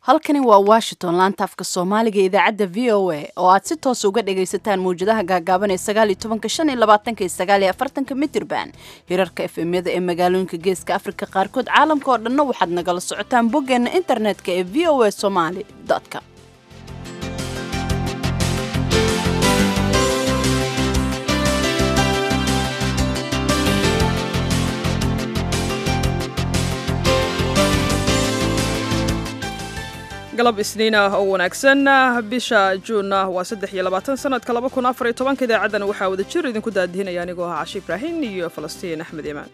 halkani waa washington laanta afka soomaaliga ee idaacadda v o a oo aad si toos uga dhagaysataan mawjadaha gaagaaban ee sagaaliyo tobanka shan iyo labaatanka iyo sagaaliyo afartanka mitirban hirarka efemyada ee magaalooyinka geeska afrika qaarkood caalamka oo dhanna waxaad nagala socotaan boggeena internetka ee v o a somaly com galab isniin ah oo wanaagsan bisha juunna waa saddex iyo labaatan sanadka laba kun afar iyo tobanka idaacaddana waxaa wada jir idinku daadihinaya anigoo ah cashi ibraahin iyo falastiin axmed imaan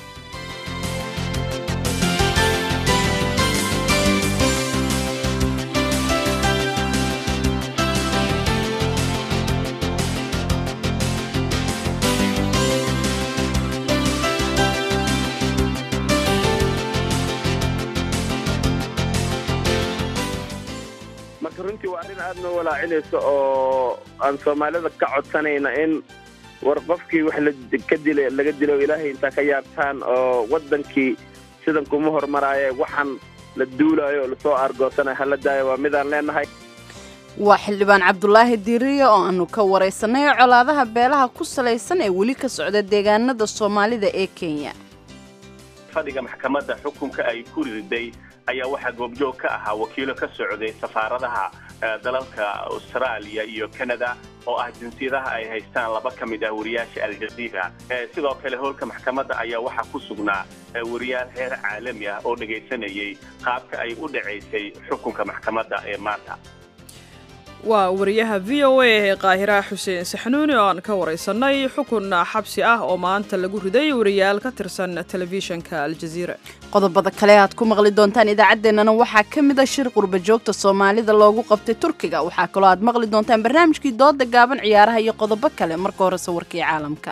marka runtii waa arrin aad noo walaacinayso oo aan soomaalida ka codsanayna in war qofkii wax laka dila laga dilo ilaahay intaa ka yaabtaan oo waddankii sidan kuma hormaraaye waxaan la duulaayo oo lasoo aargoosanayo hala daayo waa midaan leenahay waa xildhibaan cabdulaahi diiriye oo aanu ka waraysanay colaadaha beelaha ku salaysan ee weli ka socda deegaanada soomaalida ee kenya fadhiga maxkamadda xukunka ay ku riday ayaa waxaa goobjoog ka ahaa wakiilo ka socday safaaradaha dalalka austraaliya iyo canada oo ah jinsiyadaha ay haystaan laba ka mid ah wariyaasha aljaziira sidoo kale howlka maxkamadda ayaa waxaa ku sugnaa wariyaal heer caalami ah oo dhegaysanayay qaabka ay u dhacaysay xukunka maxkamadda ee maanta waa wariyaha v o a ee qaahira xuseen saxnuuni oo aan ka waraysanay xukun xabsi ah oo maanta lagu riday wariyaal ka tirsan telefishinka aljaziira qodobada kale aad ku maqli doontaan idaacaddeenana waxaa ka mid a shir qurba joogta soomaalida loogu qabtay turkiga waxaa kaloo aad maqli doontaan barnaamijkii dooda gaaban ciyaaraha iyo qodobo kale marka horese warkii caalamka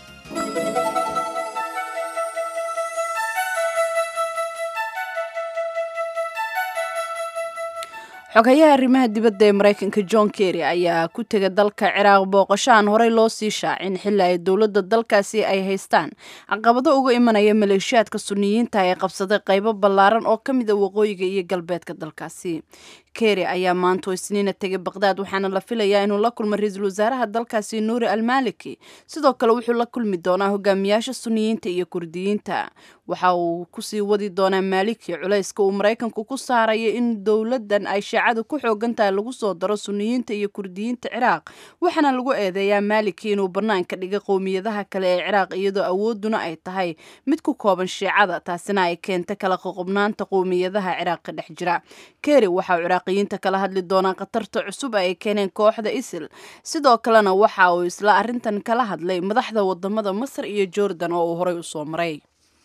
xogayaha arrimaha dibadda ee maraykanka john kerry ayaa ku tega dalka ciraaq booqasho aan horey loo sii shaacin xilli ay dowladda dalkaasi ay haystaan caqabado uga imanaya maleeshiyaadka suniyiinta ee qabsaday qaybo ballaaran oo ka mida waqooyiga iyo galbeedka dalkaasi kerry ayaa maanto isniina tegay baqhdaad waxaana la filayaa inuu la kulmo ra-iisul wasaaraha dalkaasi nuuri almaliki sidoo kale wuxuu la kulmi doonaa hogaamiyaasha suniyiinta iyo kurdiyiinta waxa uu kusii wadi doonaa maaliki culayska uu maraykanku ku saaraya in dowladan ay shiicadu ku xoogan tahay lagu soo daro suniyiinta iyo kurdiyiinta ciraaq waxaana lagu eedeeyaa maaliki inuu bannaanka dhigay qowmiyadaha kale ee ciraaq iyadoo awooduna ay tahay mid ku kooban shiicada taasina ay keenta kala qoqobnaanta qowmiyadaha ciraaq ka dhex jira kerry waxaa ciraaqiyiinta kala hadli doonaa khatarta cusub ay keeneen kooxda isil sidoo kalena waxa uu isla arrintan kala hadlay madaxda wadamada masar iyo jordan oo uu horey usoo maray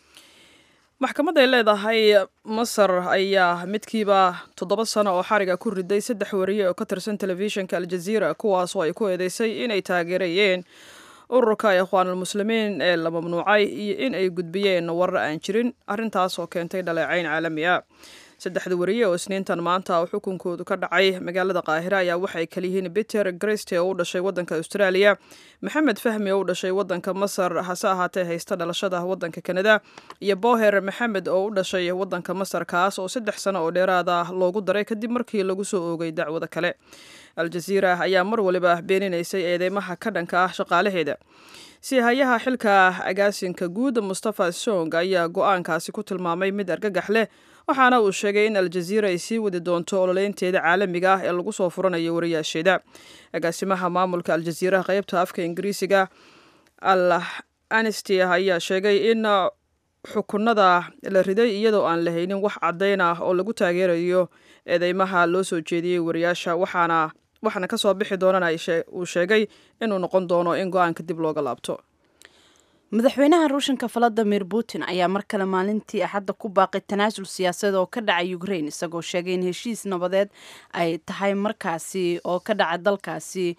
maxkamad ay leedahay masar ayaa midkiiba toddoba sano oo xariga ku riday saddex wariye oo ka tirsan telefishinka aljaziira kuwaasoo ay ku eedeysay inay taageerayeen ururka ikhwaanulmuslimiin ee la mamnuucay iyo in ay gudbiyeen warar aan jirin arrintaas oo keentay dhaleecayn caalami ah saddexda wariye oo isniintan maanta oo xukunkoodu ka dhacay magaalada qaahira ayaa waxay kaliyihiin peter greste oo u dhashay waddanka australia maxamed fahmi oo u dhashay waddanka masar hase ahaatee haysta dhalashada waddanka kanada iyo boher maxamed oo u dhashay waddanka masar kaas oo saddex sano oo dheeraada loogu daray kadib markii lagu soo oogay dacwada kale aljaziira ayaa mar waliba beeninaysay eedeymaha ka dhanka ah shaqaalaheeda siihayaha xilka agaasinka guud mustafa song ayaa go-aankaasi ku tilmaamay mid argagax leh waxaana uu sheegay in aljaziira ay sii wadi doonto ololeynteeda caalamiga ah ee lagu soo furanayo wariyaasheeda agaasimaha maamulka aljaziira qaybta afka ingiriisiga al anesty ayaa sheegay in xukunada la riday iyadoo aan la haynin wax caddayn ah oo lagu taageerayo eedeymaha loo soo jeediyey wariyaasha waxaana waxaana kasoo bixi doonana uu sheegay inuu noqon doono in go-aanka dib looga laabto madaxweynaha ruushanka valadimir putin ayaa mar kale maalintii axadda ku baaqay tanaasul siyaasadeed oo ka dhacay ukraine isagoo sheegay in heshiis nabadeed ay tahay markaasi oo ka dhaca dalkaasi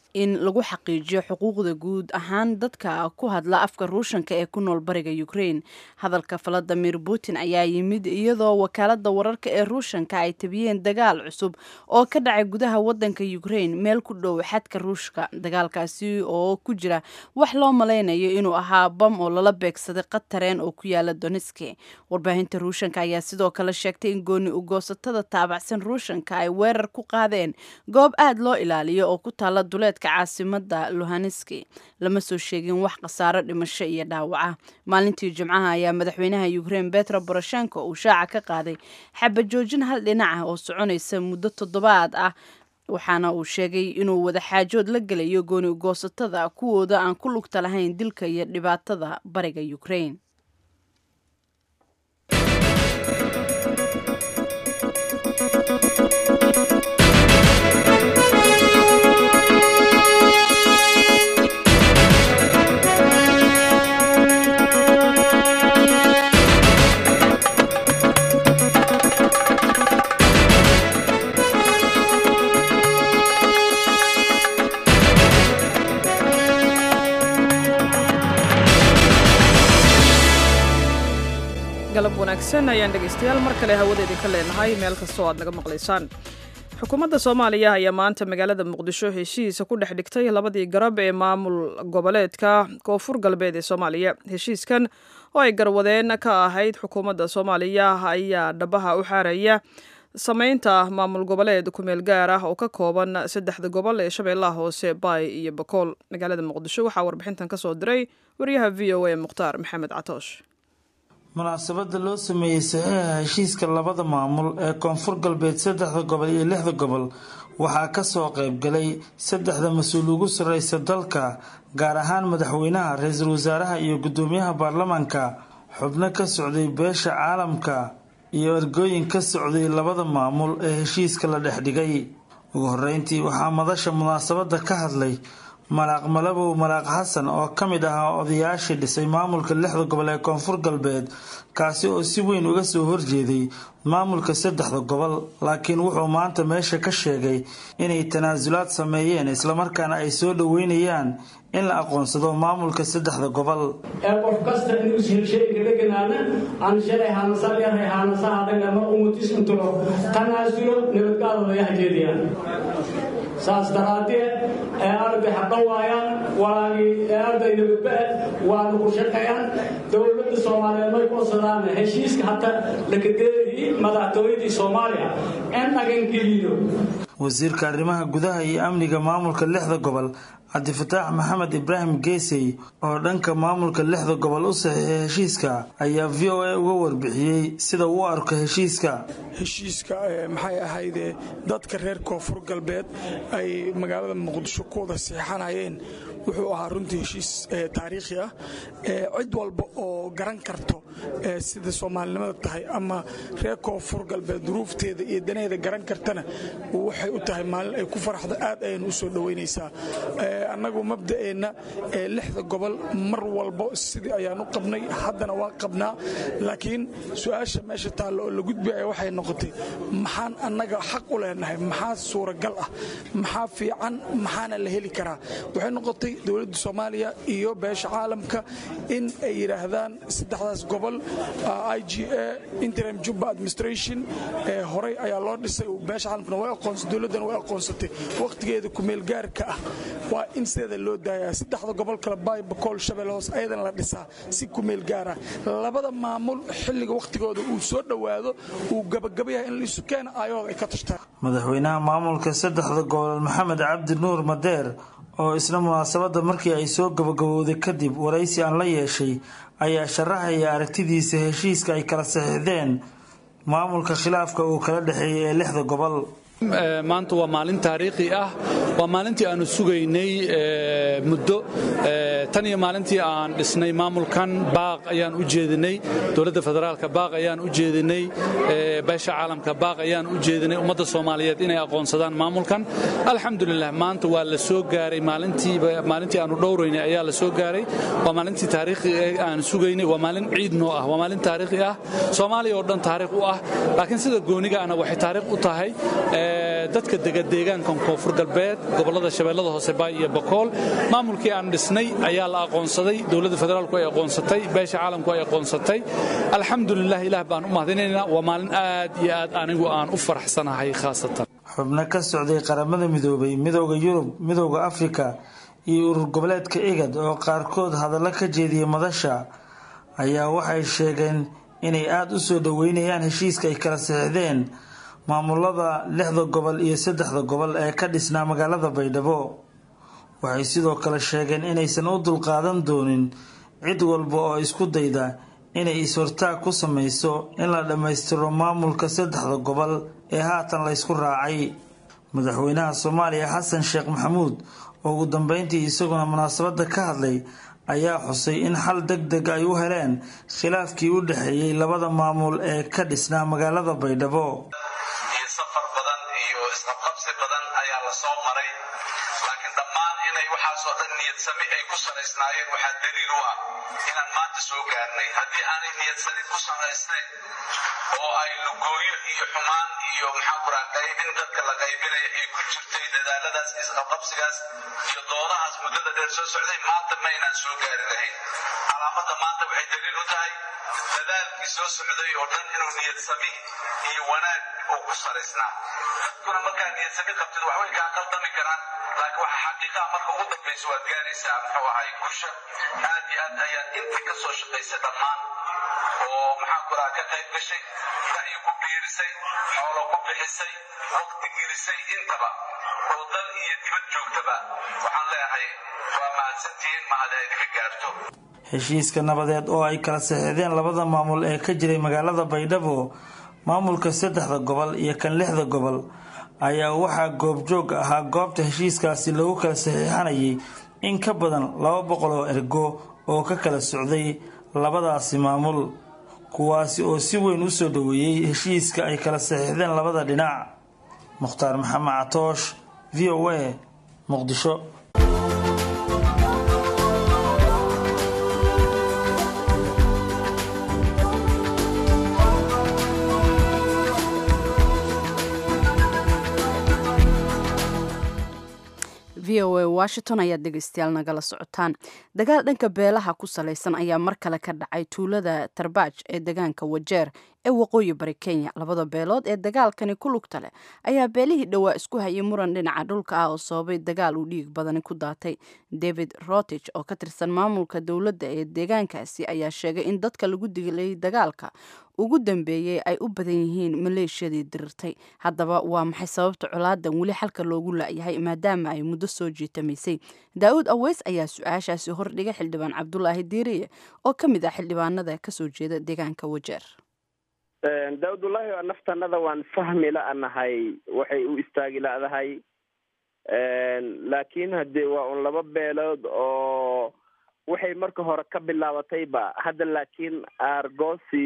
in lagu xaqiijiyo xuquuqda guud ahaan dadka ku hadla afka ruushanka ee ku nool bariga ukraine hadalka valadimir putin ayaa yimid iyadoo wakaalada wararka ee ruushanka ay tabiyeen dagaal cusub oo ka dhacay gudaha wadanka ukraine meel ku dhow xadka ruushka dagaalkaasi oo ku jira wax loo malaynayo inuu ahaa bam oo lala beegsaday qatareen oo ku yaala doneski warbaahinta ruushanka ayaa sidoo kale sheegtay in gooni ugoosatada taabacsan ruushanka ay weerar ku qaadeen goob aad loo ilaaliyo oo ku taala duleedka caasimada luhaniski lama soo sheegin wax khasaaro dhimasho iyo dhaawaca maalintii jimcaha ayaa madaxweynaha ukraine betro boroshenko uu shaaca ka qaaday xabajoojin hal dhinac ah oo soconaysa muddo toddobaad ah waxaana uu sheegay inuu wadaxaajood la gelayo gooni ugoosatada kuwooda aan ku lugta lahayn dilka iyo dhibaatada bariga ukraine galab wanaagsan ayaan dhegaystayaal mar kale hawada idinka leenahay meel kastoo aad naga maqlaysaan xukuumadda soomaaliya ayaa maanta magaalada muqdisho heshiisa ku dhex dhigtay labadii garab ee maamul goboleedka koonfur galbeed ee soomaaliya heshiiskan oo ay garwadeen ka ahayd xukuumadda soomaaliya ayaa dhabaha u xaaraya samaynta maamul goboleed kumeel gaar ah oo ka kooban saddexda gobol ee shabeellaha hoose baay iyo bakool magaalada muqdisho waxaa warbixintan kasoo diray wariyaha v o a mukhtaar maxamed catoosh munaasabada loo sameeyey saxiixa heshiiska labada maamul ee koonfur galbeed saddexda gobol iyo lixda gobol waxaa kasoo qaybgalay saddexda mas-uul ugu sarreysa dalka gaar ahaan madaxweynaha ra-iisul wasaaraha iyo guddoomiyaha baarlamaanka xubno ka socday beesha caalamka iyo ergooyin ka socday labada maamul ee heshiiska la dhex dhigay ugu horeyntii waxaa madasha munaasabada ka hadlay malaaq malabow malaaq xasan oo ka mid ahaa odayaashii dhisay maamulka lixda gobol ee koonfur galbeed kaasi oo si weyn uga soo horjeeday maamulka saddexda gobol laakiin wuxuu maanta meesha ka sheegay inay tanaasulaad sameeyeen islamarkaana ay soo dhoweynayaan in la aqoonsado maamulka saddexda gobol ee qof kasta inuu shilshayga dheganaana aan shalay haanasalyarhay haanasaha dhagama umutis intulo tanaasulo nabadgaadooda hajeediyaan saas daraaddeed ee arday hadhan waayaan walaagii ee arday nabadba-e waana ku shaqeeyaan dowladda soomaaliyeed may kusadaan heshiiska hata lakadeedii madaxtooyadii soomaaliya in dhagangeliyo wasiirka arrimaha gudaha iyo amniga maamulka lixda gobol cabdifataax maxamed ibraahim geesey oo dhanka maamulka lixda gobol u saxiixay heshiiska ayaa v o a uga warbixiyey sida uu arko heshiiska heshiiska maxay ahayde dadka reer koonfur galbeed ay magaalada muqdisho ku wada seexanayeen wuxuu ahaa runtii heshiis taariikhi ah cid walba oo garan karto sida soomaalinimada tahay ama reer koonfur galbeed duruufteeda iyo daneeda garan kartana waxay u tahay maalin ay ku faraxdo aad ayaynu u soo dhoweynaysaa annagu mabda'eenna lixda gobol mar walbo sidii ayaan u qabnay haddana waa qabnaa laakiin su-aasha meesha taalla oo la gudbaya waxay noqotay maxaan annaga xaq u leenahay maxaa suuragal ah maxaa fiican maxaana la heli karaa waxay noqotay dowladda soomaaliya iyo beesha caalamka in ay yidhaahdaan saddexdaas gobol i g a interim juba administration horey ayaa loo dhisay beesha caalamkuna way aqoonsay dowladdana way aqoonsatay wakhtigeeda kumeel gaarka ah waa in sideeda loo daayaa saddexda gobol kale baay bakool shabelle hoos ayadana la dhisaa si kumeel gaara labada maamul xilliga wakhtigooda uu soo dhowaado uu gabagabayahay in laisu keena aayahooda ay ka tashtaan madaxweynaha maamulka saddexda gobol maxamed cabdi nuur madeer oo isla munaasabadda markii ay soo gabagabowday kadib waraysi aan la yeeshay ayaa sharaxaya aragtidiisa heshiiska ay kala saxiixdeen maamulka khilaafka uu kala dhexeeyay ee lixda gobol maanta waa maalin taariikhi ah waa maalintii aanu sugaynay muddo tan iyo maalintii aan dhisnay maamulkan baaq ayaan u jeedinay dowladda federaalka baaq ayaan u jeedinay beesha caalamka baaq ayaan u jeedinay ummadda soomaaliyeed inay aqoonsadaan maamulkan alxamdulilah maanta waa la soo gaaray maalintii aanu dhowraynay ayaa la soo gaaray waa maalintii taariikhi aan sugaynay waa maalin ciid noo ah waa maalin taariikhi ah soomaaliya oo dhan taariikh u ah laakiin sida gooniga ana waxay taariikh u tahay dadka dega deegaankan koonfur galbeed gobollada shabeellada hoose baay iyo bakool maamulkii aan dhisnay ayaa la aqoonsaday dowladda federaalku ay aqoonsatay beesha caalamku ay aqoonsatay alxamdulilah ilaah baan u mahadinaynaa waa maalin aad iyo aad anigu aan u faraxsanahay khaasatan xubno ka socday qaramada midoobay midooda yurub midooda afrika iyo urur goboleedka igad oo qaarkood hadallo ka jeediyay madasha ayaa waxay sheegeen inay aada u soo dhoweynayaan heshiiska ay kala saxiixdeen maamulada lixda gobol iyo saddexda gobol ee ka dhisnaa magaalada baydhabo waxay sidoo kale sheegeen inaysan u dulqaadan doonin cid walba oo isku dayda inay is-hortaag ku samayso in la dhammaystiro maamulka saddexda gobol ee haatan la ysku raacay madaxweynaha soomaaliya xasan sheekh maxamuud oo ugu dambeyntii isaguna munaasabadda ka hadlay ayaa xusay in xal deg deg ay u heleen khilaafkii u dhexeeyey labada maamul ee ka dhisnaa magaalada baydhabo iyo safar badan iyo isqabqabsi badan ayaa la soo maray laakiin dhammaan inay waxaasoo dhan niyad sami ay ku salaysnaayeen waxaa daliil u ah inaan maanta soo gaarnay haddii aanay niyad sami ku salaysnayn oo ay lugooyo iyo xumaan iyo maxaa kuraa qaybin dadka la qaybinaya ay ku jirtay dadaaladaas isqabqabsigaas iyo doodahaas muddada dheer soo socday maanta ma inaan soo gaari lahayn calaamadda maanta waxay daliil u tahay dadaalkii soo socday oo dhan inuu niyad sami iyo wanaag uu ku salaysnaa dadkuna markaa niyad sami qabtid wax way kaa qaldami karaan laakiin waxa xaqiiqaha marka ugu dambaysa waad gaaraysaa muxuu ahay kusha aad iyo aad ayaad intii ka soo shaqaysay dhammaan oo maxaa kuraa ka qayb gashay ra'yi ku biirisay xoolo ku bixisay waqti gelisay intaba oo dal iyo dibad joogtaba waxaan leeyahay waa mahadsantihiin mahad ay ka gaarto heshiiska nabadeed oo ay kala saxiixdeen labada maamul ee ka jiray magaalada baydhabo maamulka saddexda gobol iyo kan lixda gobol ayaa waxaa goobjoog ahaa goobta heshiiskaasi lagu kala saxiixanayay in ka badan laba boqol oo ergo oo ka kala socday labadaasi maamul kuwaasi oo si weyn u soo dhoweeyey heshiiska ay kala saxiixdeen labada dhinac mukhtaar maxamed catoosh v o a muqdisho v o a washington ayaad dhegeystayaal nagala socotaan dagaal dhanka beelaha ku salaysan ayaa mar kale ka dhacay tuulada tarbaaj ee degaanka wajeer ee waqooyi bari kenya labada beelood ee dagaalkani ku lugta leh ayaa beelihii dhowaa isku hayay muran dhinaca dhulka ah oo sababay dagaal uu dhiig badani ku daatay david rotich oo ka tirsan maamulka dowladda ee deegaankaasi ayaa sheegay in dadka lagu dilay dagaalka ugu dambeeyey ay u badan yihiin maleeshiyadii dirirtay haddaba waa maxay sababta colaadan weli xalka loogu laayahay maadaama ay muddo soo jiitamaysay daa'uud aweys ayaa su-aashaasi hordhigay xildhibaan cabdulaahi diiriye oo ka mid ah xildhibaanada kasoo jeeda deegaanka wajeer daawudullaahi waa naftanada waan fahmi la-nahay waxay u istaagi la-dahay laakiin haddee waa un laba beelood oo waxay marka hore ka bilaabatayba hadda laakiin aargoosi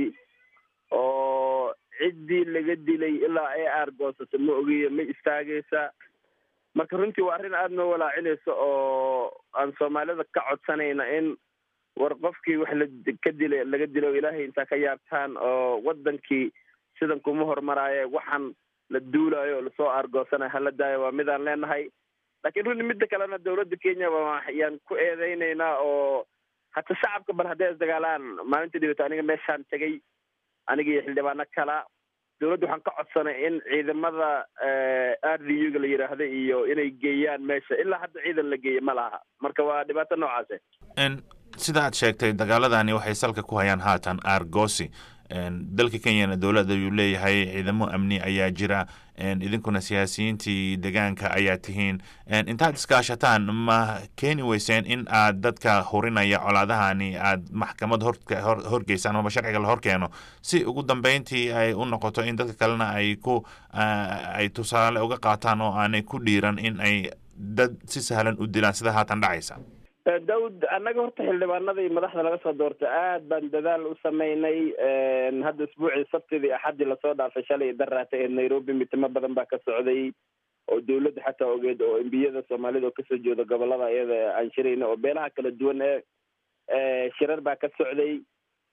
oo ciddii laga dilay ilaa ay aargoosata ma ogiyo ma istaagaysa marka runtii waa arrin aada noo walaacinaysa oo aan soomaalida ka codsanayna in war qofkii wax la ka dilay laga dilo ilaahay intaa ka yaabtaan oo wadankii sidan kuma hormaraaye waxaan la duulayo oo lasoo aargoosanayo hala daayo waa midaan leenahay laakiin runtii midda kalena dawladda kenya ayaan ku eedeynaynaa oo hata shacabka bal hadday isdagaalaan maalinta dhibata aniga meeshaan tegay aniga iyo xildhibaano kala dawladda waxaan ka codsanay in ciidamada r d u ga la yidhaahda iyo inay geeyaan meesha ilaa hadda ciidan la geeya ma laha marka waa dhibaato noocaase sida aad sheegtay dagaaladani waxay salka ku hayaan haatan argosi dalka kenyana dowladda ayuu leeyahay ciidamo amni ayaa jira idinkuna siyaasiyiintii degaanka ayaa tihiin intaad iskaashataan ma keeni weyseen in aad dadka hurinaya colaadahani aad maxkamad horgeysaan amaba sharciga la horkeeno si ugu dambeyntii ay u noqoto in dadka kalena ay ku ay tusaale uga qaataan oo aanay ku dhiiran in ay dad si sahlan u dilaan sida haatan dhacaysa daawud annaga horta xildhibaanadii madaxda laga soo doortay aad baan dadaal u sameynay hadda isbuucii sabtidii axaddii lasoo dhaafay shalay daraata ee nairobi mitimo badan baa ka socday oo dawladda xataa ogeed oo embiyada soomaalida oo kasoo jeeda gobolada iyada aan shirayna oo beelaha kala duwan ee shirar baa ka socday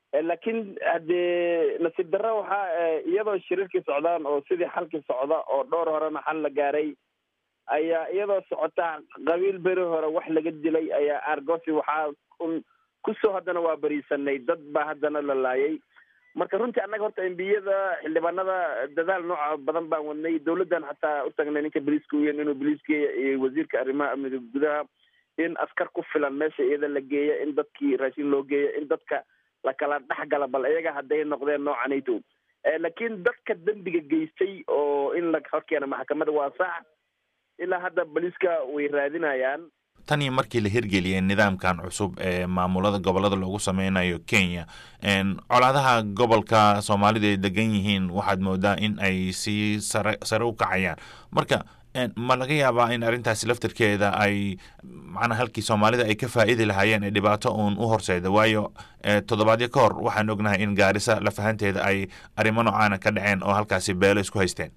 laakiin haddee nasiib darra waxaa iyadoo shirarkii socdaan oo sidii xalkii socda oo dhowr horena xal la gaaray ayaa iyadoo socota qabiil beri hore wax laga dilay ayaa argosi waxaa un kusoo haddana waa beriisanay dad baa haddana la laayay marka runtii annaga horta embiyada xildhibaanada dadaal nooca badan baan wadnay dawladdan xataa u tagnay ninka boliiska uyan inuu boliiska iyo wasiirka arrimaha amniga gudaha in askar ku filan meesha iyada la geeya in dadkii raashin loo geeya in dadka lakala dhexgala bal iyaga hadday noqdeen noocanayto laakiin dadka dembiga geystay oo in la horkeena maxkamada waa sax ilaa hadda boliiska way raadinayaan tan iyo markii la hirgeliyay nidaamkan cusub ee maamulada gobolada loogu sameynayo kenya colaadaha gobolka soomaalida ay degan yihiin waxaad moodaa in ay sii sare sare u kacayaan marka ma laga yaabaa in arrintaasi laftarkeeda ay macnaa halkii soomaalida ay ka faa'iidi lahaayeen ee dhibaato uun u horseeda waayo toddobaadyo ka hor waxaan ognahay in gaarisa lafahanteeda ay arrimo noocaana ka dhaceen oo halkaasi beelo isku haysteen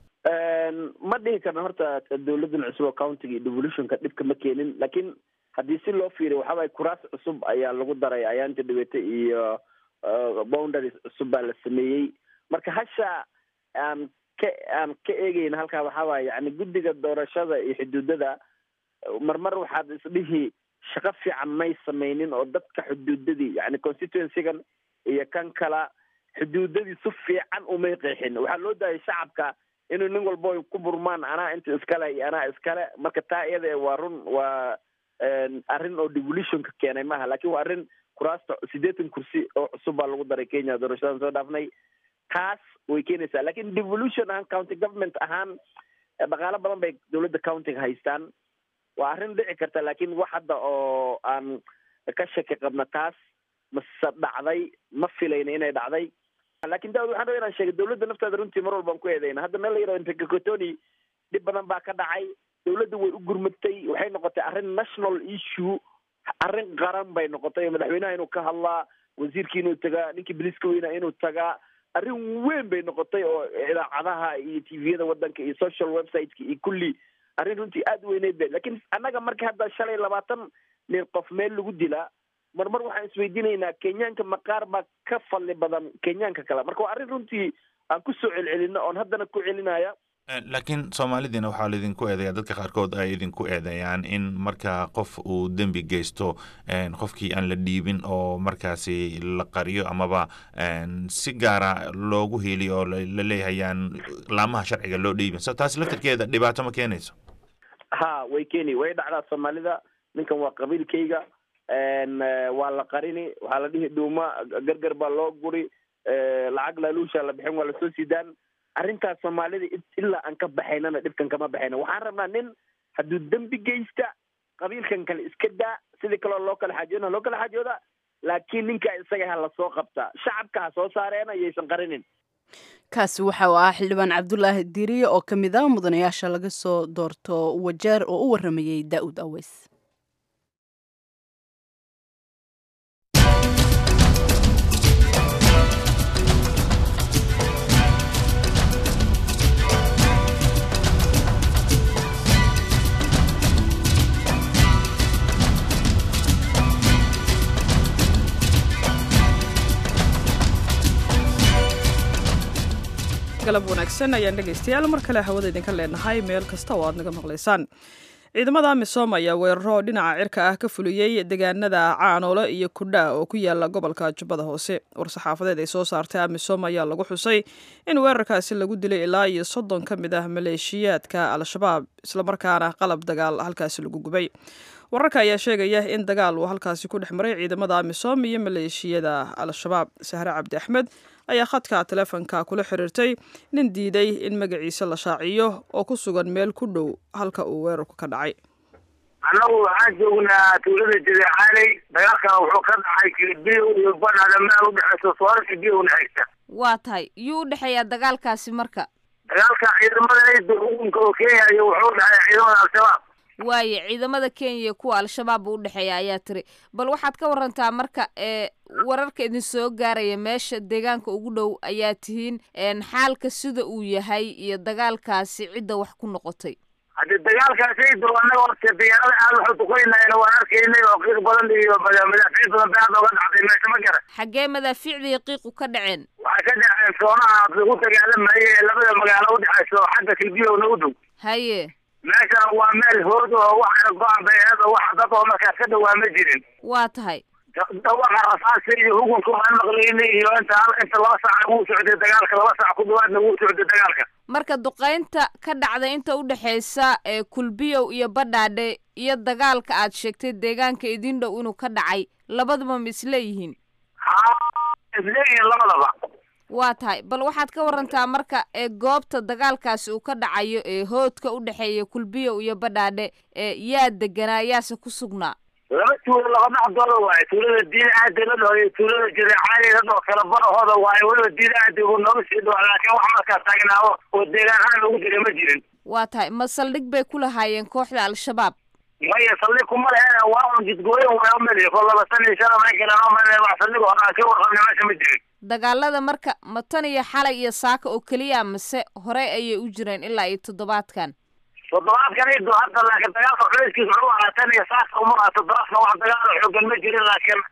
ma dhihi karna horta dawladan cusub oo countiga iyo devolutionka dhibka ma keenin laakiin haddii si loo fiiriyo waxaabay kuraas cusub ayaa lagu daray ayaanta dhibete iyo boundaries cusub baa la sameeyey marka hasha aan ka aan ka eegeyna halkaa waxaa waaya yani guddiga doorashada iyo xuduudada marmar waxaad isdhihi shaqo fiican may sameynin oo dadka xuduudadii yani constituencygan iyo kan kala xuduudadii si fiican umay qeexin waxaa loo daayay shacabka inuu nin walbo ku burmaan anaa inta iskale iyo anaa iskale marka taa iyada waa run waa arrin oo devolutionka keenay maaha lakin waa arrin kuraasta siddeetan kursi oo cusub baa lagu daray kenya doorashadan soo dhaafnay taas way keenaysaa lakin devolution ahaan county government ahaan dhaqaalo badan bay dawladda countiga haystaan waa arrin dhici karta lakin wax hadda oo aan ka shaki qabna taas mase dhacday ma filayna inay dhacday lakin daawud waxaan raba inaan sheegay dawladda nafteeda runtii mar walbaan ku eedeyna hadda meel la yihahdo impekakotoni dhib badan baa ka dhacay dawladda way u gurmatay waxay noqotay arrin national issue arrin qaran bay noqotay madaxweynaha inuu ka hadlaa wasiirkii inuu tagaa ninkii boliiska weynaa inuu tagaa arrin weyn bay noqotay oo idaacadaha iyo tviyada wadanka iyo social websiteka iyo kulli arrin runtii aada weyneyd be lakin annaga marka hadda shalay labaatan nin qof meel lagu dilaa mar mar waxaan isweydiinaynaa kenyaanka maqaar baa ka fadli badan kenyaanka kale marka waa arrin runtii aan ku soo celcelino oon haddana ku celinaya laakiin soomaalidiina waxaa laidinku eedeyaa dadka qaarkood ay idinku eedeeyaan in marka qof uu dembi geysto qofkii aan la dhiibin oo markaasi la qariyo amaba si gaara loogu heliyo oo la leeyahayaan laamaha sharciga loo dhiibin so taasi laftarkeeda dhibaato ma keenayso ha way keeni way dhacdaa soomaalida ninkan waa qabiilkayga waa la qarini waxaa la dhihi dhuuma gargar baa loo guri lacag laaluusha la bixin waa lasoo sidaan arrintaas soomaalida ilaa aan ka baxaynana dhibkan kama baxayna waxaan rabnaa nin hadduu dembi geysta qabiilkan kale iska daa sidii kaloo loo kala xaajoona loo kala xaajooda laakiin ninkaa isaga ha lasoo qabtaa shacabka ha soo saareena yaysan qarinin kaasi waxa uu ahaa xildhibaan cabdulaahi diriye oo ka mid ah mudanayaasha laga soo doorto wajeer oo u waramayey daa'uud aweys galab wanaagsan ayaan dhegaystayaal mar kale hawada idinka leenahay meel kasta oo aad naga maqlaysaan ciidamada amisom ayaa weeraro dhinaca cirka ah ka fuliyey deegaanada caanoole iyo kudha oo ku yaala gobolka jubbada hoose war-saxaafadeed ay soo saartay amisom ayaa lagu xusay in weerarkaasi lagu dilay ilaa iyo soddon ka mid ah maleeshiyaadka al-shabaab islamarkaana qalab dagaal halkaasi lagu gubay wararka ayaa sheegaya in dagaal uu halkaasi ku dhex maray ciidamada amisom iyo maleeshiyada al-shabaab sahre cabdi axmed ayaa khadka teleefonka kula xiriirtay nin diiday in magaciisa la shaaciyo oo ku sugan meel ku dhow halka uu weerarku ka dhacay annagu waxaan joognaa tuulada jadeexaaley dagaalkan wuxuu ka dhacay kilibiyo iyo badhada meel udhexeysa soora kilibiyo unahaysa waa tahay yuu u dhexeeyaa dagaalkaasi marka dagaalka ciidamada ciidda xukunka oo kenya iyo wuxuu dhexeeya ciidamada al-shabaab waaye ciidamada kenya iyo kuwa al-shabaab buu udhexeeya ayaa tiri bal waxaad ka warantaa marka ee wararka idin soo gaaraya meesha deegaanka ugu dhow ayaa tihiin xaalka sida uu yahay iyo dagaalkaasi cidda wax ku noqotay haddii dagaalkaasaydu annaga horta diyaarada aad waxu duqeynayna waan arkaynay oo qiiq badan iyo madaafiic badan ba aad oga dhacday meesha ma garan xaggee madaafiicdii qiiqu ka dhaceen waxay ka dhaceen soonaha lagu dagaalamayay ee labada magaalo udhexayso xagga kilbiyowna u dhow haye meeshan waa meel hood oo waxana go-an bay aheed oo wax dad oo markaas ka dhawaa ma jirin waa tahay dhawaqa rasaasi iyo hugunka waan maqlaynay iyo inta inta laba saac wuu socday dagaalka laba saac ku dhawaadna wuu socday dagaalka marka duqaynta ka dhacda inta u dhexaysa ee kulbiyow iyo badhaadhe iyo dagaalka aad sheegtay deegaanka idin dhow inuu ka dhacay labaduba ma isleeyihiin isleeyihiin labadaba waa tahay bal waxaad ka warantaa marka ee goobta dagaalkaasi uu ka dhacayo ee hoodka u dhexeeya kulbiyow iyo badhaadhe ee yaa deganaa yaase ku sugnaa laba tuulo laba dhexdooda waaye tuulada diin aadi la dhaho iyo tuulada jireecaali la dhaho kala barahooda waaye weliba diin aadi uu nooga sii dhawa laakiin wax markaas taagnaawo oo deegaan ahaan ugu jira ma jirin waa tahay ma saldhig bay ku lahaayeen kooxda al-shabaab maya saldhig kuma leheen waa un jidgooyin waa umeliya ko laba san iyo shan ma galan umel wax saldhig oo dhan ka warqabna meesha ma jirin dagaalada marka ma tan iyo xalay iyo saaka oo keliya mase horey ayay u jireen ilaa iyo toddobaadkan toddobaadkan ido hadda laakiin dagaalka culayskiisa wuxuu ahaa tan iyo saaka uma aha toddobaadkan wax dagaal xoogan ma jirin laakiin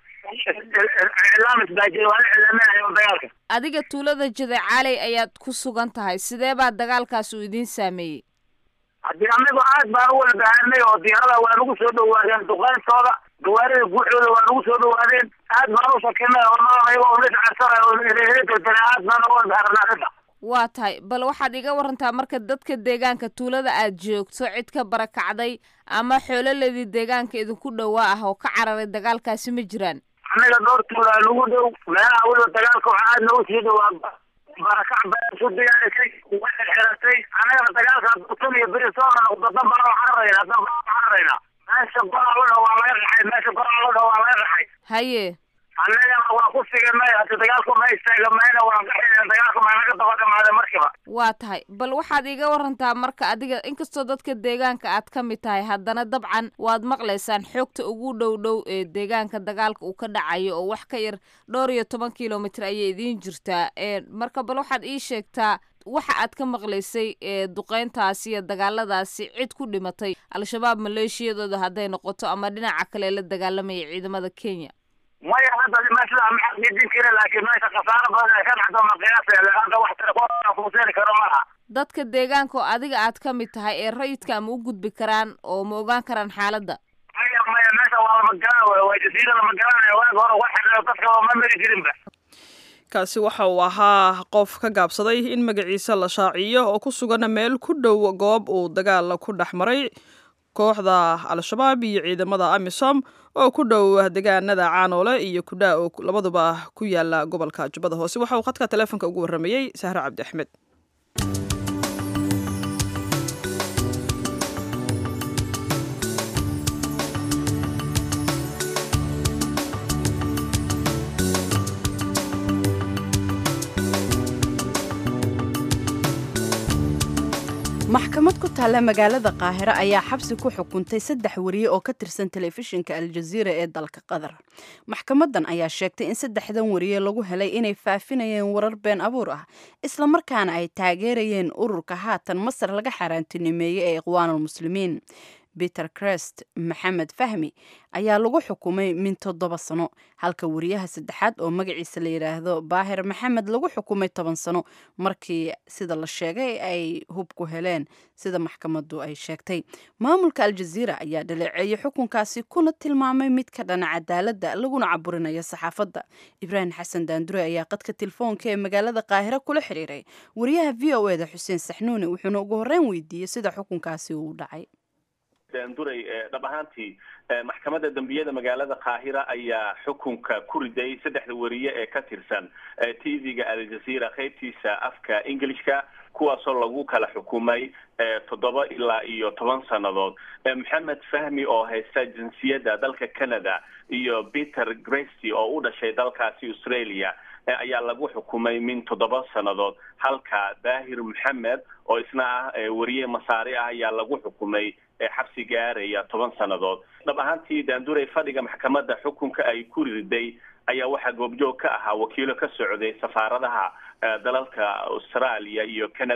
iclaamis baa jira waa la iclaaminayo dagaalka adiga tuulada jadecaaley ayaad ku sugan tahay sidee baa dagaalkaas uu idiin saameeyey haddii anagu aad baan u wada bahanay oo diyaarada waa nagu soo dhawaadeen duqeyntooda gawaarida guuxooda waa nagu soo dhawaadeen aad baan u shakinay oo nalanayo oo liscarsanayo oo reereedana aad baan uga wada bahanay arrinta waa tahay bal waxaad iga warantaa marka dadka deegaanka tuulada aad joogto cid ka barakacday ama xoololedii deegaanka idinku dhowaa ah oo ka cararay dagaalkaasi ma jiraan annaga dhowr tuula nagu dhow meelaha weliba dagaalka waxaa aad nagu sii dhowaa barakac baa isu diyaarisay way xirxiratay annagana dagaalka tan iyo beri soo noqdo dan baan u cararaynaa dan baan u cararaynaa meesha goraalada waa laga raxay meesha goraalada waa laga raxay haye annagana waa ku siganay hadi dagaalku ma istaagamayna waan gaxayna dagaalku ma naga daba dhamaaday markiba waa tahay bal waxaad iga warantaa marka adiga inkastoo dadka deegaanka aad ka mid tahay haddana dabcan waad maqlaysaan xoogta ugu dhow dhow ee deegaanka dagaalka uu ka dhacayo oo wax ka yar dhowr iyo toban kilomitr ayay idiin jirtaa marka bal waxaad ii sheegtaa waxa aad ka maqlaysay ee duqeyntaasi iyo dagaaladaasi cid ku dhimatay al-shabaab maleeshiyadooda hadday noqoto ama dhinaca kale la dagaalamaya ciidamada kenya maya hadda meesha maxaqiijin kara laakiin meesha khasaaro badan ay ka dhacdo ma qiyaasaya hadda wax telefoonkuseeri karo malaha dadka deegaanka oo adiga aad ka mid tahay ee rayidka ma u gudbi karaan oo ma ogaan karaan xaaladda maya maya meesha waa lama garan wey waa jasiira lama garanaya waaga hore wax xiriro dadka ma mari jirinba kaasi waxa uu ahaa qof ka gaabsaday in magaciisa la shaaciyo oo ku sugan meel ku dhow goob uu dagaal ku dhex maray kooxda al-shabaab iyo ciidamada amisom oo ku dhow degaanada caanoole iyo kudhaa oo labaduba ku yaala gobolka jubbada hoose waxa uu khadka taleefonka ugu warramayey sahre cabdi axmed maxkamad ku taalla magaalada qaahiro ayaa xabsi ku xukuntay saddex wariye oo ka tirsan telefishinka aljaziira ee dalka qatar maxkamadan ayaa sheegtay in saddexdan wariye lagu helay inay faafinayeen warar been abuur ah islamarkaana ay taageerayeen ururka haatan masar laga xaaraantinimeeyey ee iqwaanulmuslimiin peter crest maxamed fahmi ayaa lagu xukumay min toddoba sano halka wariyaha saddexaad oo magaciisa la yidhaahdo baahir maxamed lagu xukumay toban sano markii sida la sheegay ay hub ku heleen sida maxkamadu ay sheegtay maamulka aljaziira ayaa dhaleeceeyey xukunkaasi kuna tilmaamay mid ka dhana cadaaladda laguna caburinayo saxaafadda ibraahim xasan daandure ayaa qadka telefoonka ee magaalada qaahiro kula xiriiray wariyaha v o eda xuseen saxnuuni wuxuuna ugu horreyn weydiiyey sida xukunkaasi uu dhacay duray dhab ahaantii maxkamadda dembiyada magaalada qaahira ayaa xukunka ku riday saddexda wariye ee ka tirsan t v-ga aljazeera qaybtiisa afka englishka kuwaasoo lagu kala xukumay toddoba ilaa iyo toban sannadood maxamed fahmi oo haysta jinsiyadda dalka canada iyo peter gresty oo u dhashay dalkaasi australia ayaa lagu xukumay min toddoba sannadood halka daahir maxamed oo isna ah wariye masaari ah ayaa lagu xukumay xabsi gaaraya toban sannadood dhab ahaantii daanduray fadhiga maxkamadda xukunka ay ku riday ayaa waxaa goobjoog ka ahaa wakiilo ka socday safaaradaha dalalka australia iyo canada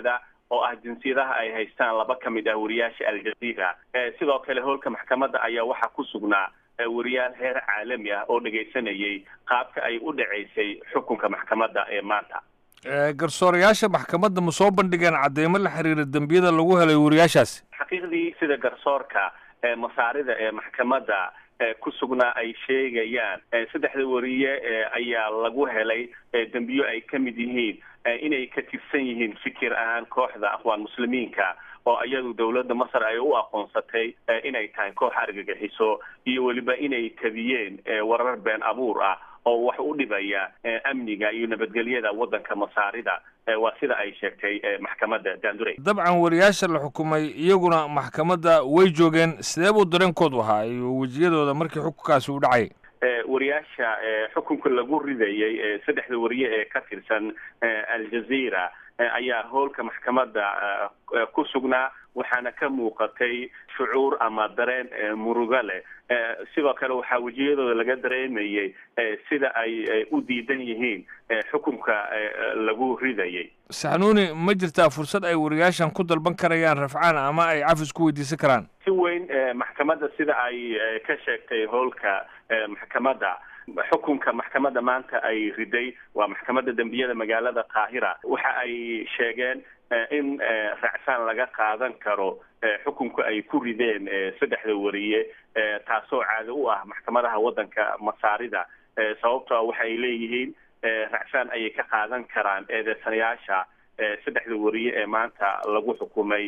oo ah jinsiyadaha ay haystaan laba ka mid ah wariyaasha aljazeera sidoo kale howlka maxkamadda ayaa waxaa ku sugnaa wariyaal heer caalami ah oo dhegaysanayay qaabka ay u dhacaysay xukunka maxkamadda ee maanta garsoorayaasha maxkamadda ma soo bandhigeen cadeymo la xiriira dembiyada lagu helay wariyaashaasi xaqiiqdii sida garsoorka masaarida ee maxkamadda ku sugnaa ay sheegayaan saddexda wariye ayaa lagu helay dembiyo ay ka mid yihiin inay ka tirsan yihiin fikir ahaan kooxda aqwaan muslimiinka oo iyadu dowladda masar ay u aqoonsatay inay tahay koox argagixiso iyo weliba inay tabiyeen warar been abuur ah oo wax u dhibaya amniga iyo nabadgelyada waddanka masaarida waa sida ay sheegtay maxkamadda daandurey dabcan wariyaasha la xukumay iyaguna maxkamadda way joogeen sidee buu dareenkoodu ahaa iyo wejiyadooda markii xukunkaasi u dhacay wariyaasha xukunka lagu ridayay saddexda wariye ee ka tirsan aljazeera ayaa howlka maxkamadda ku sugnaa waxaana ka muuqatay shucuur ama dareen murugo leh sidoo kale waxaa wejiyadooda laga dareemayay sida ay u diidan yihiin xukunka lagu ridayay saxnuuni ma jirtaa fursad ay wariyaashan ku dalban karayaan rafcaan ama ay cafis ku weydiisan karaan si weyn maxkamadda sida ay ka sheegtay howlka maxkamadda xukunka maxkamadda maanta ay riday waa maxkamadda dembiyada magaalada qaahira waxa ay sheegeen in racfaan laga qaadan karo xukunka ay ku rideen saddexda wariye taasoo caado u ah maxkamadaha waddanka masaarida sababtoo waxa ay leeyihiin racfaan ayay ka qaadan karaan eedeysanayaasha saddexda wariye ee maanta lagu xukumay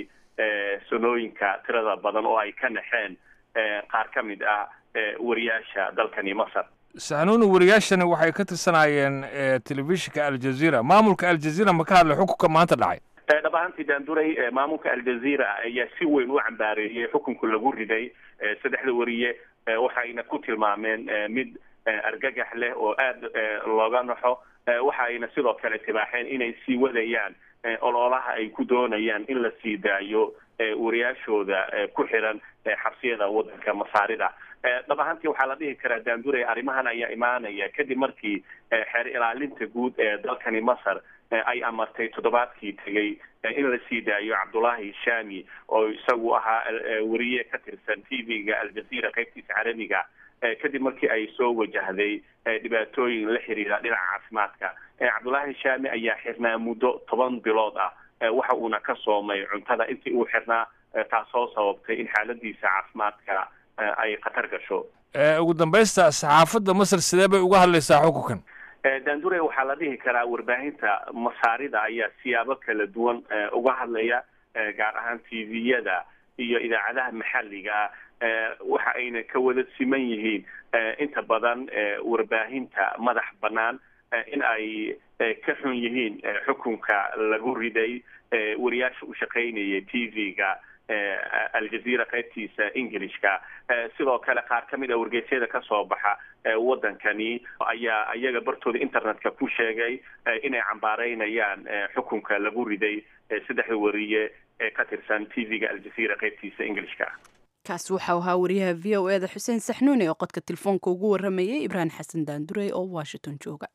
sanooyinka tirada badan oo ay ka naxeen qaar ka mid ah wariyaasha dalkani masar saxnuuni wariyaashani waxay ka tirsanaayeen telefishinka aljazeera maamulka aljazeera ma ka hadlay xukunka maanta dhacay dhab ahaantii daanduray maamulka aljazeera ayaa si weyn u cambaareeyey xukunka lagu riday saddexda wariye waxayna ku tilmaameen mid argagax leh oo aada looga naxo waxa ayna sidoo kale tibaaxeen inay sii wadayaan ololaha ay ku doonayaan in la sii daayo wariyaashooda ku xiran xabsiyada waddanka masaarida dhab ahaantii waxaa la dhihi karaa daanduray arrimahan ayaa imaanaya kadib markii xeer ilaalinta guud ee dalkani masar ay amartay toddobaadkii tegey in la sii daayo cabdullaahi shami oo isagu ahaa wariye ka tirsan t v-ga aljazeera qaybtiisa carabiga kadib markii ay soo wajahday dhibaatooyin la xiriira dhinaca caafimaadka cabdullaahi shami ayaa xirnaa muddo toban bilood ah waxa uuna ka soomay cuntada intii uu xirnaa taasoo sababtay in xaaladiisa caafimaadka ay khatar gasho ugu dambaysta saxaafadda masar sidee bay uga hadlaysaa xukunkan daandure waxaa la dhihi karaa warbaahinta masaarida ayaa siyaabo kala duwan uga hadlaya gaar ahaan t v-yada iyo idaacadaha maxalliga waxa ayna ka wada siman yihiin inta badan warbaahinta madax bannaan in ay ka xun yihiin xukunka lagu riday wariyaasha u shaqaynaya t v-ga aljazeera qaybtiisa englishka sidoo kale qaar ka mid a wargeysyada kasoo baxa waddankani ayaa iyaga bartooda internetka ku sheegay inay cambaareynayaan xukunka lagu riday saddexda wariye ee ka tirsan t v-ga aljazeera qaybtiisa englishka kaasi waxau ahaa wariyaha v o eda xuseen saxnuuni oo qodka telefoonka ugu waramayay ibraahim xasan daandurey oo washington jooga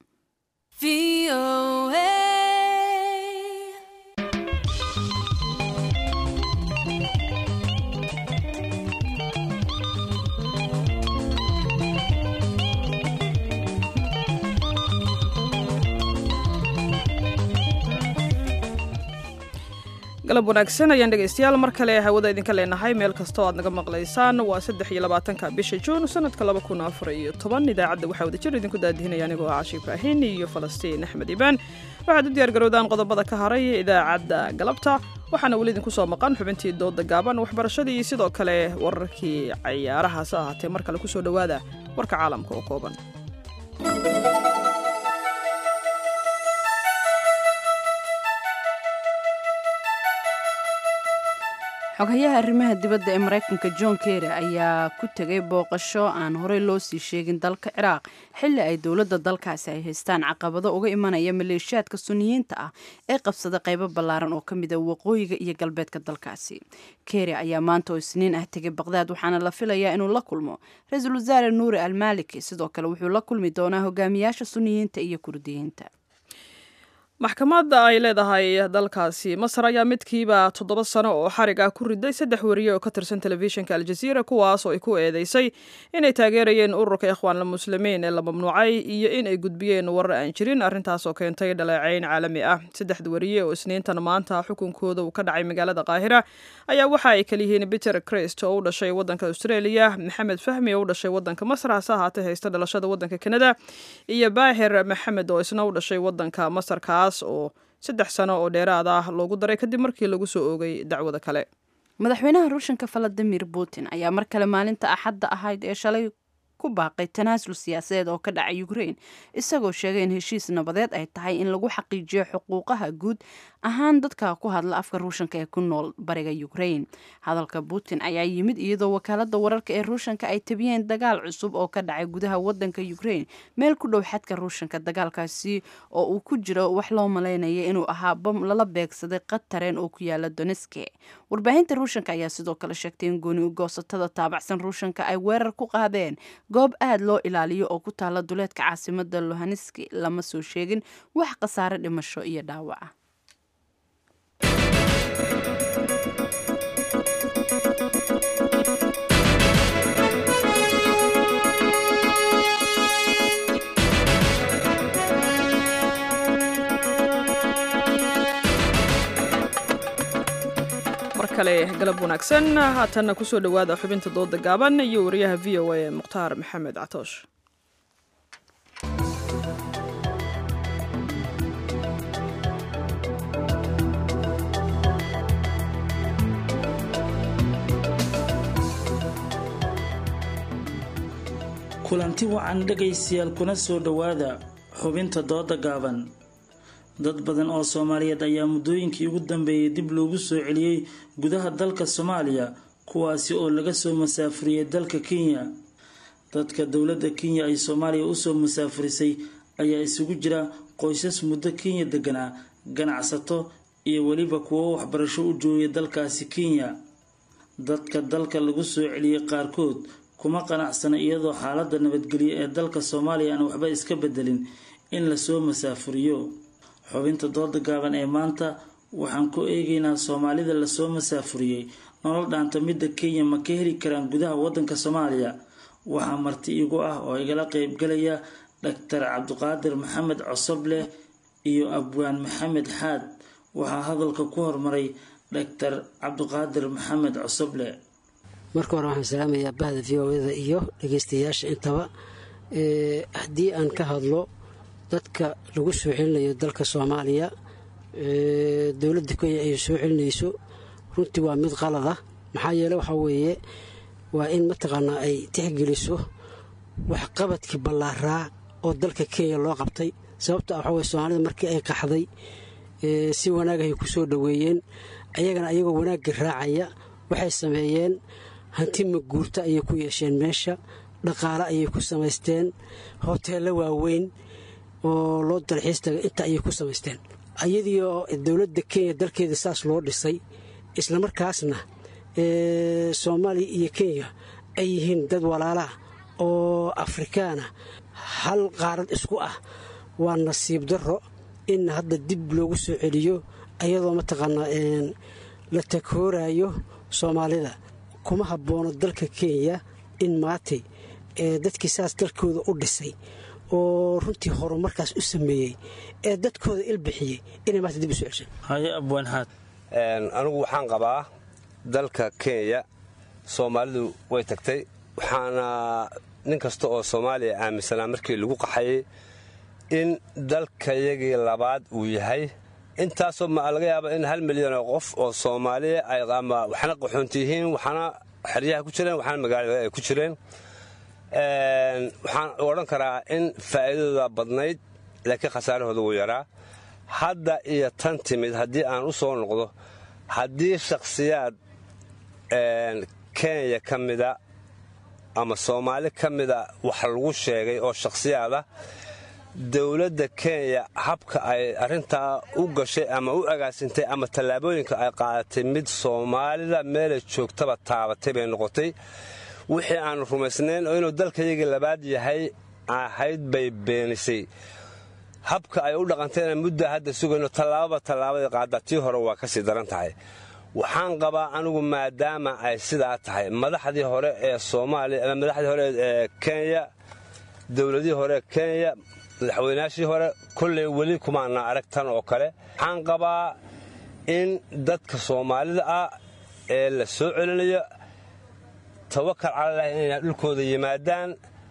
galab wanaagsan ayaan dhegaystayaal mar kale hawada idinka leenahay meel kastoo aad naga maqlaysaan waa saddex iyo labaatanka bisha juun sanadka laba kun afar iyo toban idaacadda waxaa wadajir idinku daadihinaya anigoo ah cashi ibraahin iyo falastiin axmed ibaan waxaad u diyaar garowdaan qodobada ka haray idaacadda galabta waxaana weli idinku soo maqan xubintii dooda gaaban waxbarashadii iyo sidoo kale wararkii cayaarahaas ahaatee mar kale kusoo dhowaada warka caalamka oo kooban xogayaha arrimaha dibadda ee maraykanka john kerry ayaa ku tegay booqasho aan horey loo sii sheegin dalka ciraaq xilli ay dowladda dalkaasi ay haystaan caqabado uga imanaya maleeshiyaadka suniyiinta ah ee qabsada qaybo ballaaran oo ka mid a waqooyiga iyo galbeedka dalkaasi kerry ayaa maanta oo isniin ah tegay baqdaad waxaana la filayaa inuu la kulmo ra-iisul wasaare nuuri almaliki sidoo kale wuxuu la kulmi doonaa hogaamiyaasha suniyiinta iyo kurdiyiinta maxkamadda ay leedahay dalkaasi masar ayaa midkiiba toddoba sano oo xarig ah ku riday saddex wariye oo ka tirsan telefishinka aljaziira kuwaas oo ay ku eedeysay inay taageerayeen ururka ikhwaanla muslimiin ee la mamnuucay iyo in ay gudbiyeen warar aan jirin arrintaas oo keentay dhaleecayn caalami ah saddexda wariye oo isniintan maanta xukunkooda uu ka dhacay magaalada qaahira ayaa waxa ay kaliyihiin peter crist oo u dhashay waddanka australia maxamed fahmi oo u dhashay waddanka masar hase ahaatee haysta dhalashada waddanka kanada iyo baahir maxamed oo isna u dhashay waddanka masarkaas oo saddex sano oo dheeraad ah loogu daray kadib markii lagu soo oogay dacwada kale madaxweynaha ruushanka valadimir putin ayaa mar kale maalinta axadda ahayd ee shalay ku baaqay tanaasul siyaasadeed oo ka dhacay ukraine isagoo sheegay in heshiis nabadeed ay tahay in lagu xaqiijiyo xuquuqaha guud ahaan dadka ku hadla afka ruushanka ee ku nool bariga ukraine hadalka putin ayaa yimid iyadoo wakaalada wararka ee ruushanka ay tabiyeen dagaal cusub oo ka dhacay gudaha wadanka ukraine meel ku dhow xadka ruushanka dagaalkaasi oo uu ku jiro wax loo malaynaya inuu ahaa bam lala beegsaday qatareen oo ku yaala doneske warbaahinta ruushanka ayaa sidoo kale sheegtay in gooni ugoosatada taabacsan ruushanka ay weerar ku qaadeen goob aad loo ilaaliyo oo ku taala duleedka caasimada lohaneski lama soo sheegin wax khasaare dhimasho iyo dhaawaca mar kale galab wanaagsan haatanna kusoo dhowaada xubinta dooda gaaban iyo wariyaha v o a ee mukhtaar maxamed catoosh kulanti wacan dhegaystayaal kuna soo dhowaada xubinta dooda gaaban dad badan oo soomaaliyeed ayaa muddooyinkii ugu dambeeyey dib loogu soo celiyey gudaha dalka soomaaliya kuwaasi oo laga soo masaafuriyey dalka kenya dadka dowladda kenya ay soomaaliya usoo masaafurisay ayaa isugu jira qoysas muddo kenya deganaa ganacsato iyo weliba kuwo waxbarasho u joogay dalkaasi kenya dadka dalka lagu soo celiyey qaarkood kuma qanacsana iyadoo xaaladda nabadgelyo ee dalka soomaaliya aan waxba iska bedelin in lasoo masaafuriyo xubinta dooda gaaban ee maanta waxaan ku eegaynaa soomaalida lasoo masaafuriyey nolol dhaanta midda kenya ma ka heli karaan gudaha wadanka soomaaliya waxaa marti igu ah oo igala qeybgalaya dhaktar cabdiqaadir maxamed cosobleh iyo abwaan maxamed xaad waxaa hadalka ku hormaray dhaktar cabdiqaadir maxamed cosoble marka hore waxaan salaamayaa bahda v o da iyo dhegeystayaasha intaba haddii aan ka hadlo dadka lagu soo celinayo dalka soomaaliya dowladda kenya ay soo celinayso runtii waa mid qalad ah maxaa yeele waxaa weeye waa in mataqaanaa ay tixgeliso waxqabadkii ballaaraa oo dalka kenya loo qabtay sababta waxaa weye soomaalida markii ay qaxday si wanaagahay ku soo dhoweeyeen ayagana ayagoo wanaagga raacaya waxay sameeyeen hanti maguurta ayay ku yeesheen meesha dhaqaale ayay ku samaysteen hoteello waaweyn oo loo dalxiis tagay inta ayay ku samaysteen ayadii oo dowladda kenya dalkeeda saas loo dhisay islamarkaasna soomaaliya iyo kenya ay yihiin dad walaalaha oo afrikaana hal qaarad isku ah waa nasiib darro in hadda dib loogu soo celiyo ayadoo mataqaanaa la takoorayo soomaalida kuma habboono dalka kenya in maatay dadkii saas dalkooda u dhisay oo runtii horumarkaas u sameeyey ee dadkooda ilbixiyey inay maanta dib u soo ceshay haye abwaanxaad anigu waxaan qabaa dalka kenya soomaalidu way tagtay waxaana nin kasta oo soomaaliya aaminsanaa markii lagu qaxayay in dalkayagii labaad uu yahay intaasoo ma laga yaaba in hal milyan oo qof oo soomaaliya ay ama waxna qaxoonti yihiin waxna xeryaha ku jireen waxna magaalada ay ku jireen waxaan odhan karaa in faa'iidadooda badnayd laakiin khasaarahooda wuu yaraa hadda iyo tan timid haddii aan u soo noqdo haddii shakhsiyaad kenya ka mida ama soomaali ka mida wax lagu sheegay oo shakhsiyaada dowladda kenya habka ay arrintaa u gashay ama u agaasintay ama tallaabooyinka ay qaadatay mid soomaalida meelay joogtaba taabatay bay noqotay wixii aanu rumaysnayn oo inuu dalkayagii labaad yahay ahayd bay beenisay habka ay u dhaqantayna mudda hadda sugayno tallaababa tallaabadii qaada tii hore waa ka sii daran tahay waxaan qabaa anigu maadaama ay sidaa tahay madaxdii hore ee soomaaliya ama madaxdii hore ee kenya dowladihii hore ee kenya madaxweynaashii hore kolley weli kumaana arag tan oo kale waxaan qabaa in dadka soomaalida ah ee la soo celinayo tawakal calalahi inayna dhulkooda yimaadaan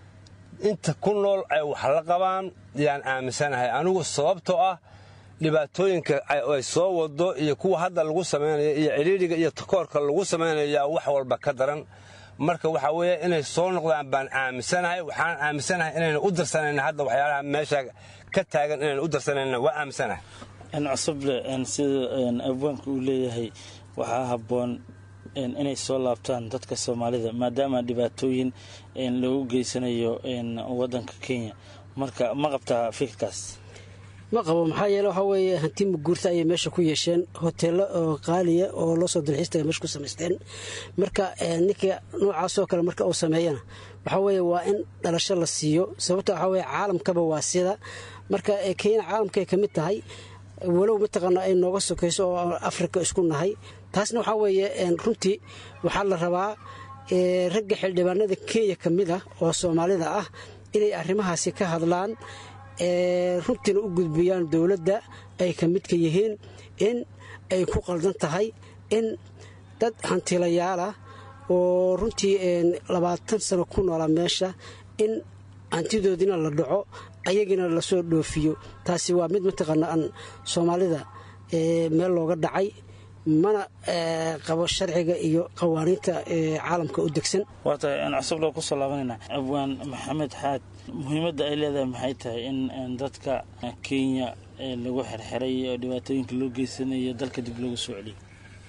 inta ku nool ay wax la qabaan yaan aaminsanahay anigu sababtoo ah dhibaatooyinka ay soo wado iyo kuwa hadda lagu samaynayo iyo cidhiidhiga iyo takoorka lagu samaynayaa wax walba ka daran marka waxaa weeye inay soo noqdaan baan aaminsanahay waxaan aaminsanahay inayna u darsanayna hadda waxyaalaha meesha ka taagan inayna u darsanayna waa aaminsanahay cusable sida abwaanka uu leeyahay waxaa habboon inay soo laabtaan dadka soomaalida maadaama dhibaatooyin loogu geysanayo wadanka kenya marka ma qabtaa fikirkaas ma qabo maxaa yeele waxaa weeye hanti muguurta ayay meesha ku yeesheen hoteello oo qaaliya oo loo soo dalxiistaya meesha ku samaysteen marka ninka noocaasoo kale marka uu sameeyana waxaa weeye waa in dhalasho la siiyo sababto waxaa weye caalamkaba waa sida marka kenya caalamkay ka mid tahay walow mataqaana ay nooga sokayso oo afrika isku nahay taasna waxaa weeye runtii waxaa la rabaa ragga xildhibaanada kenya ka mid ah oo soomaalida ah inay arrimahaasi ka hadlaan runtiina u gudbiyaan dowladda ay ka midka yihiin in ay ku qaldan tahay in dad hantilayaalah oo runtii labaatan sano ku noola meesha in hantidoodina la dhaco ayagina lasoo dhoofiyo taasi waa mid mataqaana aan soomaalida meel looga dhacay mana qabo sharciga iyo qawaaniinta caalamka u degsan waata cusub loo kusoo laabanayna abwaan maxamed xaad muhiimadda ay leedahay maxay tahay in dadka kenya lagu xirxiray oo dhibaatooyinka loo geysanayo dalka dib loogu soo celiyo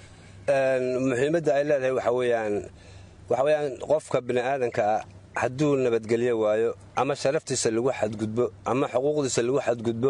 muhiimadda ay leedahay waxa weyaan waxa weyaan qofka bini aadankaa hadduu nabadgelyo waayo ama sharaftiisa lagu xadgudbo ama xuquuqdiisa lagu xadgudbo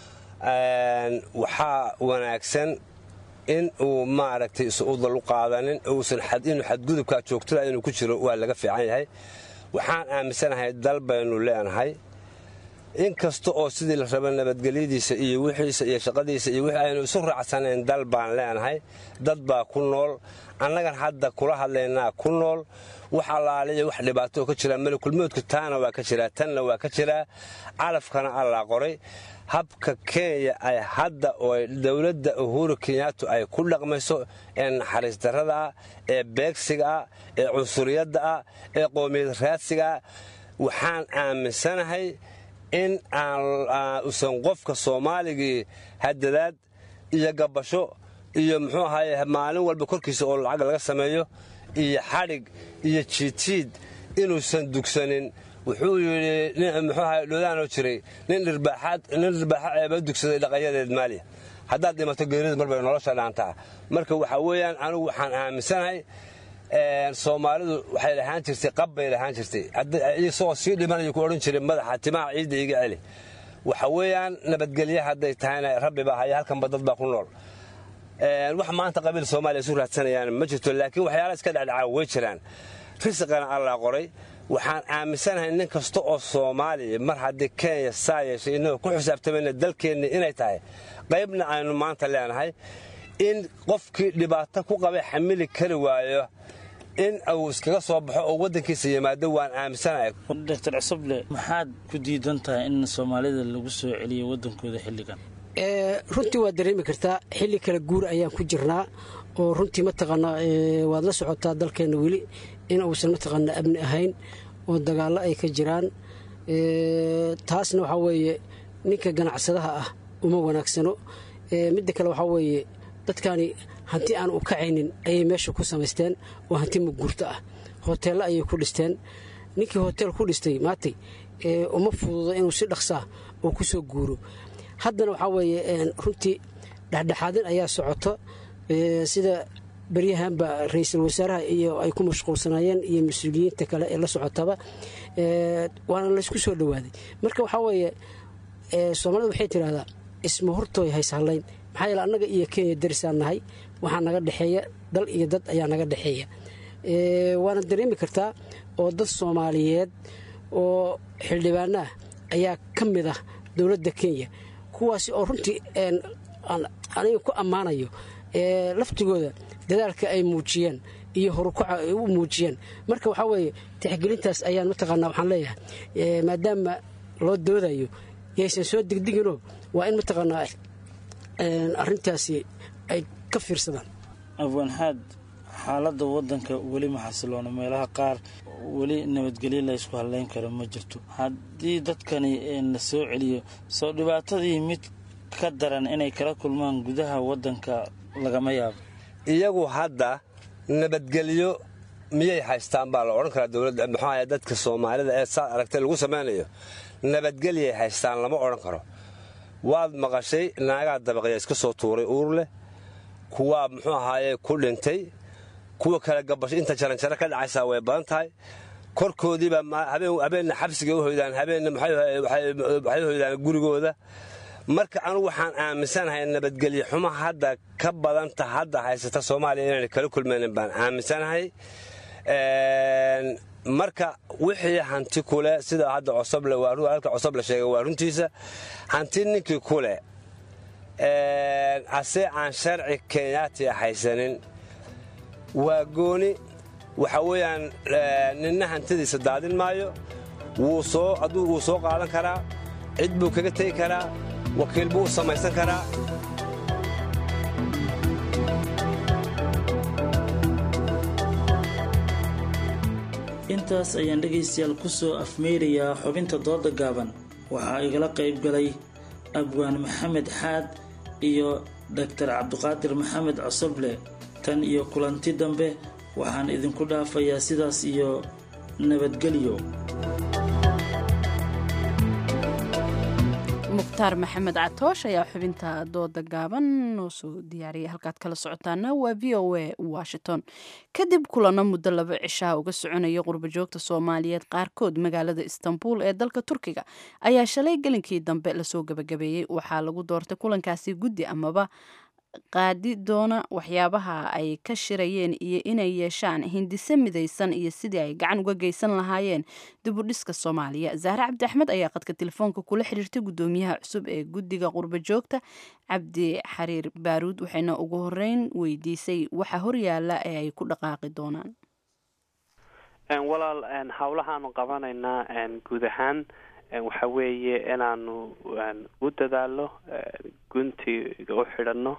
waxaa wanaagsan in uu maaragtay is-udal u qaadanin inuu xadgudubkaa joogtada inuu ku jiro waa laga fiican yahay waxaan aaminsanahay dal baynu leenahay in kasta oo sidii la raba nabadgelyadiisa iyo wixiisa iyo shaqadiisa iyo wixii aynu isu raacsanayn dal baan leenahay dad baa ku nool annagan hadda kula hadlaynaa ku nool wax allaaliya wax dhibaatoo ka jira malakulmoodku taana waa ka jiraa tanna waa ka jiraa calafkana allaa qoray habka kenya ay hadda oo dowladda uhuru kenyaatu ay ku dhaqmayso ee naxariis darrada ah ee beegsiga ah ee cunsuriyadda ah ee qoomiyad raadsiga ah waxaan aaminsanahay in aanusan qofka soomaaligii hadadaad iyo gabasho iyo muxuu ahaye maalin walba korkiisa oo lacag laga sameeyo iyo xadhig iyo jiidjiid inuusan dugsanin wuxuu yidhi muxuu ahay dhodaanoo jiray nin dhirbaaxa ceeba dugsaday dhaqayadeed maaliya haddaad dhimato geerida marbay nolosha dhaantaa marka waxaa weeyaan anigu waxaan aaminsanahay soomaalidu waxay lahaan jirtay qab bay lahaan jirtay isagoo sii dhimanayo ku odhan jiray madaxa timaha ciidda iga celi waxa weeyaan nabadgelye hadday tahayna rabbi baa haya halkanba dad baa ku nool wax maanta qabiil soomaaliya isu raadsanayaan ma jirto laakiin waxyaala iska dhacdhacaa way jiraan risiqana allaa qoray waxaan aaminsanahay nin kasta oo soomaaliya mar haddii kenya saa yeeshay innagoo ku xisaabtamayna dalkeenni inay tahay qaybna aynu maanta leenahay in qofkii dhibaato ku qabay xamili kari waayo in uu iskaga soo baxo oo waddankiisa yimaado waan aaminsanahay doctor cusuble maxaad ku diidan tahay in soomaalida lagu soo celiyo waddankooda xilligan runtii waad dareemi kartaa xilli kala guur ayaan ku jirnaa oo runtii mataqaanaa waad la socotaa dalkeenna weli in uusan mataqaanaa amni ahayn oo dagaallo ay ka jiraan taasna waxaa weeye ninka ganacsadaha ah uma wanaagsano midda kale waxaa weeye dadkani hanti aan u kacaynin ayay meesha ku samaysteen oo hanti muguurto ah hoteello ayay ku dhisteen ninkii hoteel ku dhistay maatay uma fududo inuu si dhaqsaa oo ku soo guuro haddana waxaa weeye runtii dhexdhexaadin ayaa socoto sida beryahanba ra-iisul wasaaraha iyo ay ku mashquulsanaayeen iyo mas-uuliyiinta kale ee la socotaba waana laysku soo dhowaaday marka waxaa weeye soomaalida waxay tidhahdaa isma hortooy hayshallayn maxaa yeele annaga iyo kenya darisaan nahay waxaa naga dhexeeya dal iyo dad ayaa naga dhexeeya waana dareemi kartaa oo dad soomaaliyeed oo xildhibaanaah ayaa ka mid ah dowladda kenya kuwaasi oo runtii aniga ku ammaanayo laftigooda dadaalka ay muujiyeen iyo horukaca ay u muujiyeen marka waxaa weeye tixgelintaas ayaan mataqaanaa waxaan leeyahay maadaama loo doodayo yaysan soo degdeginoo waa in mataqaanaa arrintaasi ay ka fiirsadaan afwanxaad xaaladda waddanka weli ma xasiloona meelaha qaar weli nabadgelyo la ysku hadlayn karo ma jirto haddii dadkani la soo celiyo soo dhibaatadii mid ka daran inay kala kulmaan gudaha waddanka lagama yaabo iyagu hadda nabadgelyo miyay haystaan baa la odhan karaa dowladda muxuaha dadka soomaalida ee saad aragtay lagu samaynayo nabadgelyay haystaan lama odhan karo waad maqashay naagaa dabaqya iska soo tuuray uur leh kuwaa muxuu ahaaye ku dhintay kuwa kale gabasho inta jaranjaro ka dhacaysaa way badan tahay korkoodiiba habeenna xabsiga u hoydaan habeenna waxay hoydaan gurigooda marka anugu waxaan aaminsanahay nabadgelyo xumo hadda ka badanta hadda haysata soomaaliya inayna kala kulmaynin baan aaminsanahay marka wixii hanti kule sida hadda cosoblhalka cosoble sheegay waa runtiisa hanti ninkii kule ase aan sharci kenyaatiya haysanin waa gooni waxa weeyaan ninna hantidiisa daadin maayo aduu wuu soo qaadan karaa cid buu kaga tegi karaa wakiil buu u samaysan karaa intaas ayaan dhegaystayaal ku soo afmeyrayaa xubinta dooda gaaban waxaa igala qayb galay abwaan maxamed xaad iyo doktar cabdiqaadir maxamed cosoble tan iyo kulanti dambe waxaan idinku dhaafayaa sidaas iyo nabadgelyo mukhtaar maxamed catoosh ayaa xubinta dooda gaaban noo soo diyaariyay halkaad kala socotaana waa v o a washington kadib kulano muddo laba cishaa uga soconaya qurbajoogta soomaaliyeed qaarkood magaalada istanbul ee dalka turkiga ayaa shalay gelinkii dambe lasoo gabagabeeyey waxaa lagu doortay kulankaasi guddi amaba qaadi doona waxyaabaha ay ka shirayeen iyo inay yeeshaan hindise midaysan iyo sidii ay gacan uga geysan lahaayeen dibudhiska soomaaliya zahre cabdi axmed ayaa qadka telefoonka kula xiriirtay guddoomiyaha cusub ee guddiga qurba joogta cabdi xariir baaruud waxayna ugu horeyn weydiisay waxa horyaala ee ay ku dhaqaaqi doonaan walaal howlahaanu qabanaynaa guud ahaan waxa weeye inaanu u dadaalo guntiga u xidhanno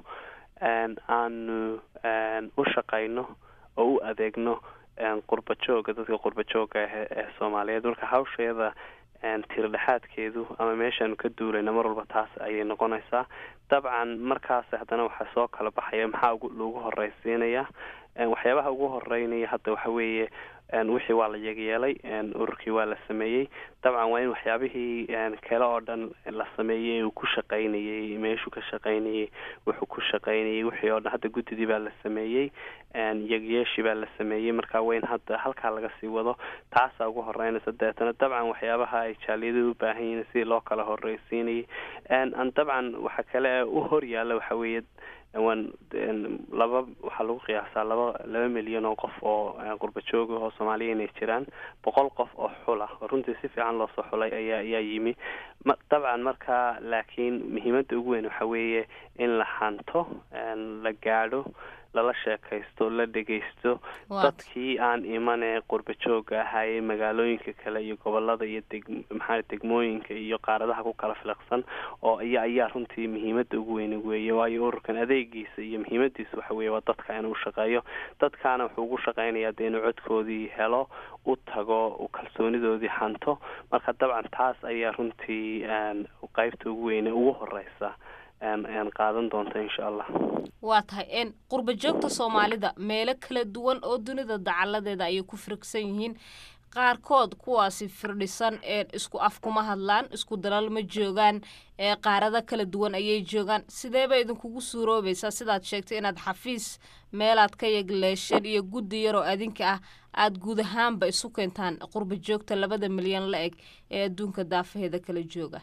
aanu u shaqayno oo u adeegno qurba jooga dadka qurba jooga ee soomaaliyeed marka hawsheeda tiirdhexaadkeedu ama meeshaanu ka duulayna mar walba taas ayay noqonaysaa dabcan markaas haddana waxaa soo kala baxaya maxaa lagu horeysiinaya waxyaabaha ugu horeynaya hadda waxa weeye wixii waa la yegyeelay ururkii waa la sameeyey dabcan waa in waxyaabihii kale oo dhan la sameeyey uu ku shaqaynayey meeshuu ka shaqaynayey wuxuu ku shaqaynayey wixii oo dhan hadda guddidii baa la sameeyey yegyeeshii baa la sameeyey marka waa in hadda halkaa laga sii wado taasaa ugu horeynaysa deetana dabcan waxyaabaha ay jaaliyadu u baahan yihiin sidii loo kala horeysiinayay dabcan waxa kale u horyaala waxa weeye wan laba waxaa lagu qiyaasaa laba laba milyan oo qof oo qurba jooga oo soomaaliya inay jiraan boqol qof oo xula oo runtii si fiican loosoo xulay ayaa ayaa yimi dabcan marka laakiin muhiimadda ugu weyn waxa weeye in la hanto la gaadho lala sheekaysto la dhegaysto dadkii aan imanee qurba jooga ahaayee magaalooyinka kale iyo gobolada iyo deg maxaa degmooyinka iyo qaaradaha ku kala filaqsan oo iya ayaa runtii muhiimadda ugu weyne weeye waayo ururkan adeegiisa iyo muhiimadiisa waxa weeye waa dadka inuu shaqeeyo dadkaana wuxuu ugu shaqeynayaa dee inuu codkoodii helo u tago u kalsoonidoodii hanto marka dabcan taas ayaa runtii qeybta ugu weyne ugu horeysa qaadan doonta insha allah waa tahay qurba joogta soomaalida meelo kala duwan oo dunida dacaladeeda ayay ku firigsan yihiin qaarkood kuwaasi firdhisan isku af kuma hadlaan isku dalal ma joogaan qaarado kala duwan ayay joogaan sideeba idinkugu suuroobaysaa sidaad sheegtay inaad xafiis meelaad ka yegleesheen iyo guddi yaroo adinka ah aada guud ahaanba isu keentaan qurba joogta labada milyan la eg ee adduunka daafaheeda kala jooga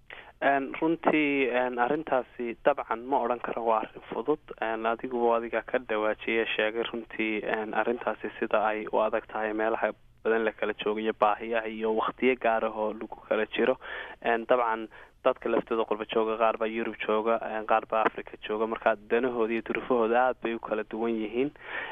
runtii arrintaasi dabcan ma odhan karo waa arrin fudud adiguba adiga ka dhawaajiye sheegay runtii arrintaasi sida ay u adag tahay meelaha badan la kala joogayo baahiyaha iyo waktiyo gaarah oo lagu kala jiro dabcan dadka laftooda qurba jooga qaar baa yurub jooga qaar baa africa jooga marka danahooda iyo durufahooda aada bay u kala duwan yihiin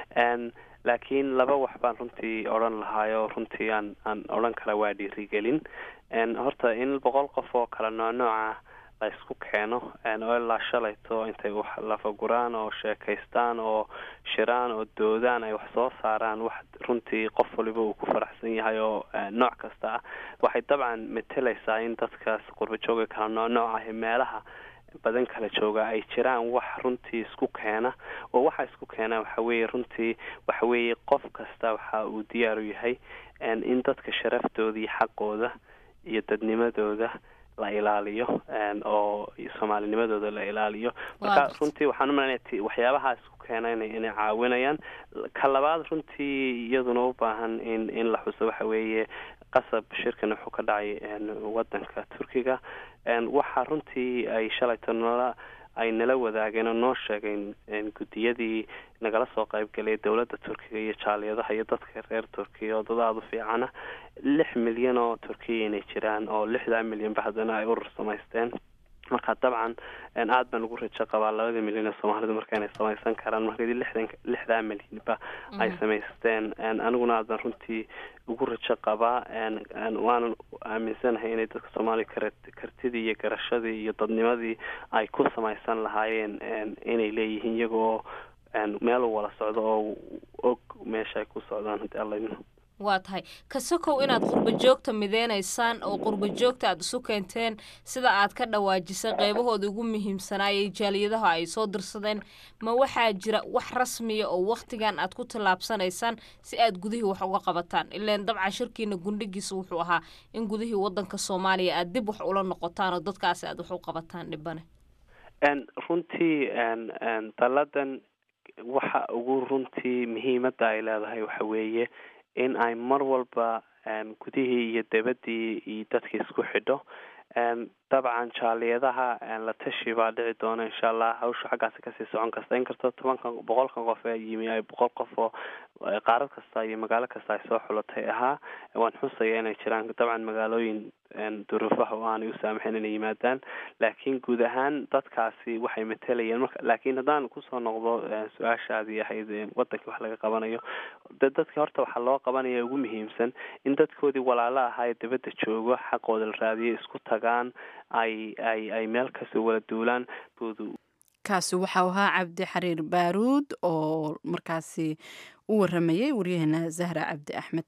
laakiin laba wax baan runtii odhan lahaayoo runtii aan aan odhan kara waa dhiirigelin horta in boqol qof oo kala noocnooca la isku keeno oo ilaa shalayto intay wax lafaguraan oo sheekaystaan oo shiraan oo doodaan ay wax soo saaraan wax runtii qof waliba uu ku faraxsan yahay oo nooc kasta ah waxay dabcan metelaysaa in dadkaas qurbajooga kala noocnooc ah meelaha badan kala jooga ay jiraan wax runtii isku keena oo waxa isku keena waxa weeye runtii waxa weeye qof kasta waxa uu diyaar u yahay in dadka sharaftooda iyo xaqooda iyo dadnimadooda la ilaaliyo oo soomaalinimadooda la ilaaliyo marka runtii waxaan u malanaya waxyaabaha isku keena inay caawinayaan ka labaad runtii iyaduna u baahan in in la xuso waxa weeye qasab shirkan wuxuu ka dhacay wadanka turkiga waxa runtii ay shalayto nala ay nala wadaageen oo noo sheegeen guddiyadii nagala soo qaybgalay dowladda turkiga iyo jaaliyadaha iyo dadka reer turkiya oo dad aada u fiicana lix milyan oo turkiya inay jiraan oo lixdaa milyanba haddana ay urur samaysteen marka dabcan aada baan ugu rajo qabaa labada milyan ee soomaalidu marka inay samaysan karaan markadii lixdan lixdaa milyanba ay samaysteen aniguna aad baan runtii ugu rajo qabaa waanan aaminsanahay inay dadka soomaaliya kar kartidii iyo garashadii iyo dadnimadii ay ku samaysan lahaayeen inay leeyihiin iyaga oo meel u wada socdo oo og meesha ay ku socdaan haddii alla waa tahay kasakow inaad qurba joogta mideynaysaan oo qurba joogta aad isu keenteen sida aad ka dhawaajisay qeybahooda ugu muhiimsanaayay jaaliyadaha ay soo dirsadeen ma waxaa jira wax rasmiya oo wakhtigan aad ku tallaabsanaysaan si aad gudihii wax uga qabataan ilaan dabcan shirkiina gundhigiisa wuxuu ahaa in gudihii wadanka soomaaliya aad dib wax ula noqotaan oo dadkaasi aad wax u qabataan dhibane runtii dalladan waxa ugu runtii muhiimadda ay leedahay waxa weeye in ay mar walba gudihii iyo debadii iyo dadkii isku xidho dabcan jaaliyadaha la tashi baa dhici doona insha allah hawsha xaggaasi kasii socon kasta inkastoo tobankan boqolkan qof ee yimi ay boqol qof oo qaarad kasta iyo magaalo kasta ay soo xulatay ahaa waan xusaya inay jiraan dabcan magaalooyin duruufaha oo aanay u saamaxayn inay yimaadaan laakiin guud ahaan dadkaasi waxay matelayeen marka laakiin haddaan kusoo noqdo su-aashaadii ahayd wadankii wax laga qabanayo de dadka horta waxaa loo qabanaya ugu muhiimsan in dadkoodii walaalo ahaa ee dibadda joogo xaqooda la raadiyo isku tagaan ay ay ay meel kasoo wala duulaan kaasi waxau ahaa cabdi xariir baaruud oo markaasi u waramayay waryaheena zahra cabdi axmed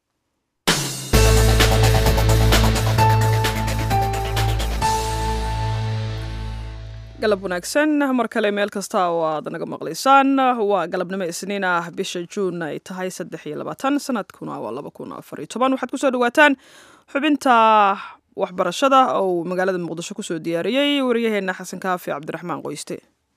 galab wanaagsan mar kale meel kasta oo aad naga maqlaysaan waa galabnimo isniin ah bisha juun ay tahay saddex iyo labaatan sanadkuna waa laba kun afar iyo toban waxaad kusoo dhawaataan xubinta waxbarashada oo magaalada muqdisho kusoo diyaariyey waryaheena xasan kaafi cabdiraxmaan qoyste